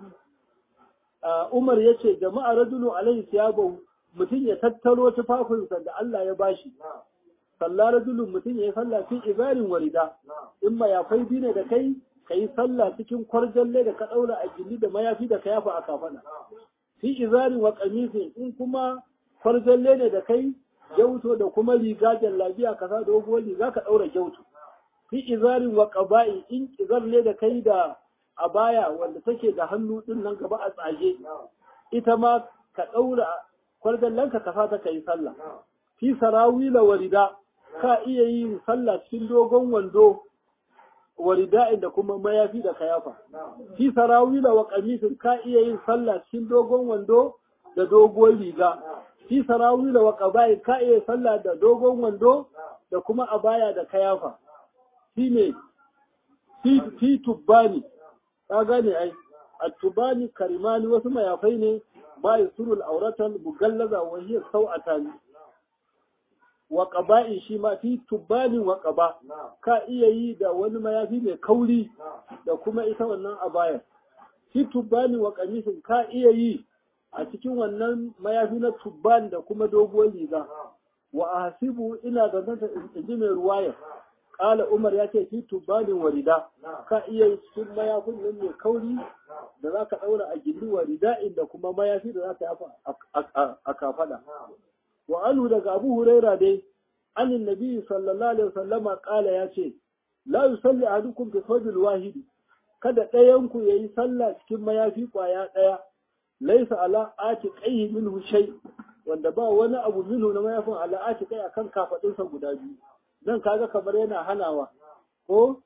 Umar ya ce jama'a rajulun alaihi siyabahu mutum ya tattaro tufafinsa da Allah ya bashi sallah rajulun mutum ya yi sallah fi izarin wa rida in mayafai bi ne da kai ka yi sallah cikin kwarjalle da ka ɗaura a gindi da mayafi da ka yafa a kafana. Fi izarin wa kamisi in kuma kwarjalle ne da kai gyauto da kuma riga jallabiya ka sa doguwar riga ka ɗaura gyauto. Fi izarin wa ƙaba'i in izar ne da kai da abaya wanda take da hannu ɗin nan gaba a tsage. Ita ma ka ɗaura kwarjallen ka sa ta ka yi sallah. Fi sarawila wa rida ka iya yin sallah cikin dogon wando wa rida'in da kuma mayafi da kayafa fi sarawila wa qamisin ka iya yin sallah cikin dogon wando da doguwar riga fi sarawila wa qaba'i ka iya sallah da dogon wando da kuma abaya da kayafa shine fi fi tubbani ka gane ai at-tubani karimani wasu mayafai ne ba yasurul auratan mugallaza wa hiya sau'atani wa ƙaba'in shi ma fi tubbanin wa ƙaba ka iya yi da wani mayafi mai kauri da kuma ita wannan abayar fi tubbanin wa ƙamisin ka iya yi a cikin wannan mayafi na tubban da kuma doguwar riga wa a hasibu ina da zanta in ji mai ruwaya ƙala umar ya ce fi tubbanin wa rida ka iya yi cikin mayafin nan mai kauri da za ka ɗaura a gindi wa rida'in da kuma mayafi da za ka yafa a kafaɗa wa anhu daga Abu Huraira dai anin Nabi sallallahu alaihi wasallama kala ya ce la yusalli ahadukum bi thawbil wahidi kada ɗayan ku yayi sallah cikin mayafi kwaya ɗaya laisa ala ati qayhi minhu shay wanda ba wani abu minhu na mayafin ala ati kai akan kafadinsa guda biyu dan kaga kamar yana hanawa ko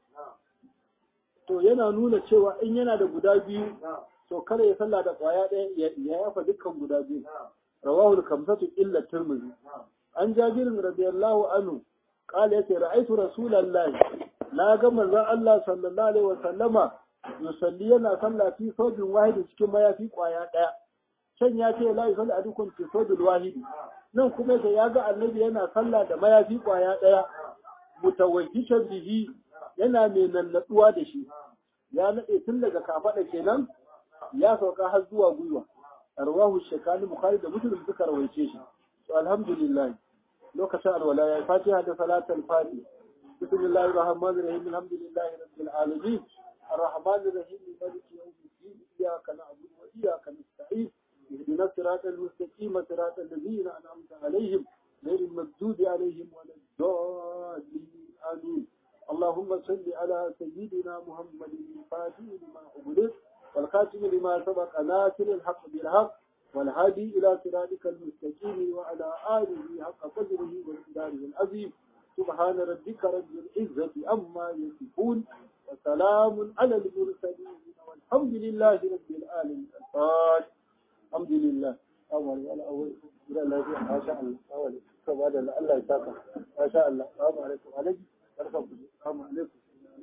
to yana nuna cewa in yana da guda biyu to kada ya sallah da kwaya ɗaya ya yafa dukkan guda biyu رواه الخمسة إلا الترمذي عن جابر رضي الله عنه قال يتي رأيت رسول الله لا قم الله صلى الله عليه وسلم يصلينا صلى في صوب واحد كما يفي قوايا دaya can ya ce la yusalli adukum fi sawbil wahid nan kuma yace ya ga annabi yana sallah da mayafi kwaya daya mutawajjishan bihi yana mai nannaduwa da shi ya nade tun daga kafada kenan ya sauka har zuwa gwiwa arwahu shekani bukhari da muslim suka rawaice shi to alhamdulillah lokacin alwala ya fatiha da salatul fati bismillahir rahmanir rahim alhamdulillahi rabbil alamin arrahmanir rahim maliki yawmiddin iyyaka na'budu wa iyyaka nasta'in اهدنا الصراط المستقيم صراط الذين انعمت عليهم غير المغضوب عليهم ولا الضالين امين اللهم صل على سيدنا محمد الفاتح لما أغلق والخاتم لما سبق ناصر الحق بالحق والهادي إلى صراطك المستقيم وعلى آله حق قدره ومقداره العظيم سبحان ربك رب العزة عما يصفون وسلام على المرسلين والحمد لله رب العالمين الفاتح الحمد لله Assalamu alaikum. Gidan lafiya, masha Allah. Assalamu alaikum. Ka ba da Allah ya saka. Masha Allah. Assalamu alaikum. Alaikum. Barkan ku. Assalamu alaikum.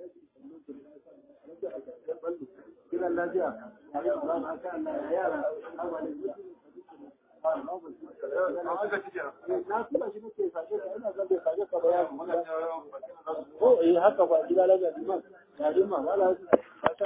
Gidan lafiya. Masha Allah. Yara. Assalamu alaikum. Na tura shi nake sashe ka ina zan bai sashe ka bayani. Ko eh haka ba gida lafiya liman. Ya liman wala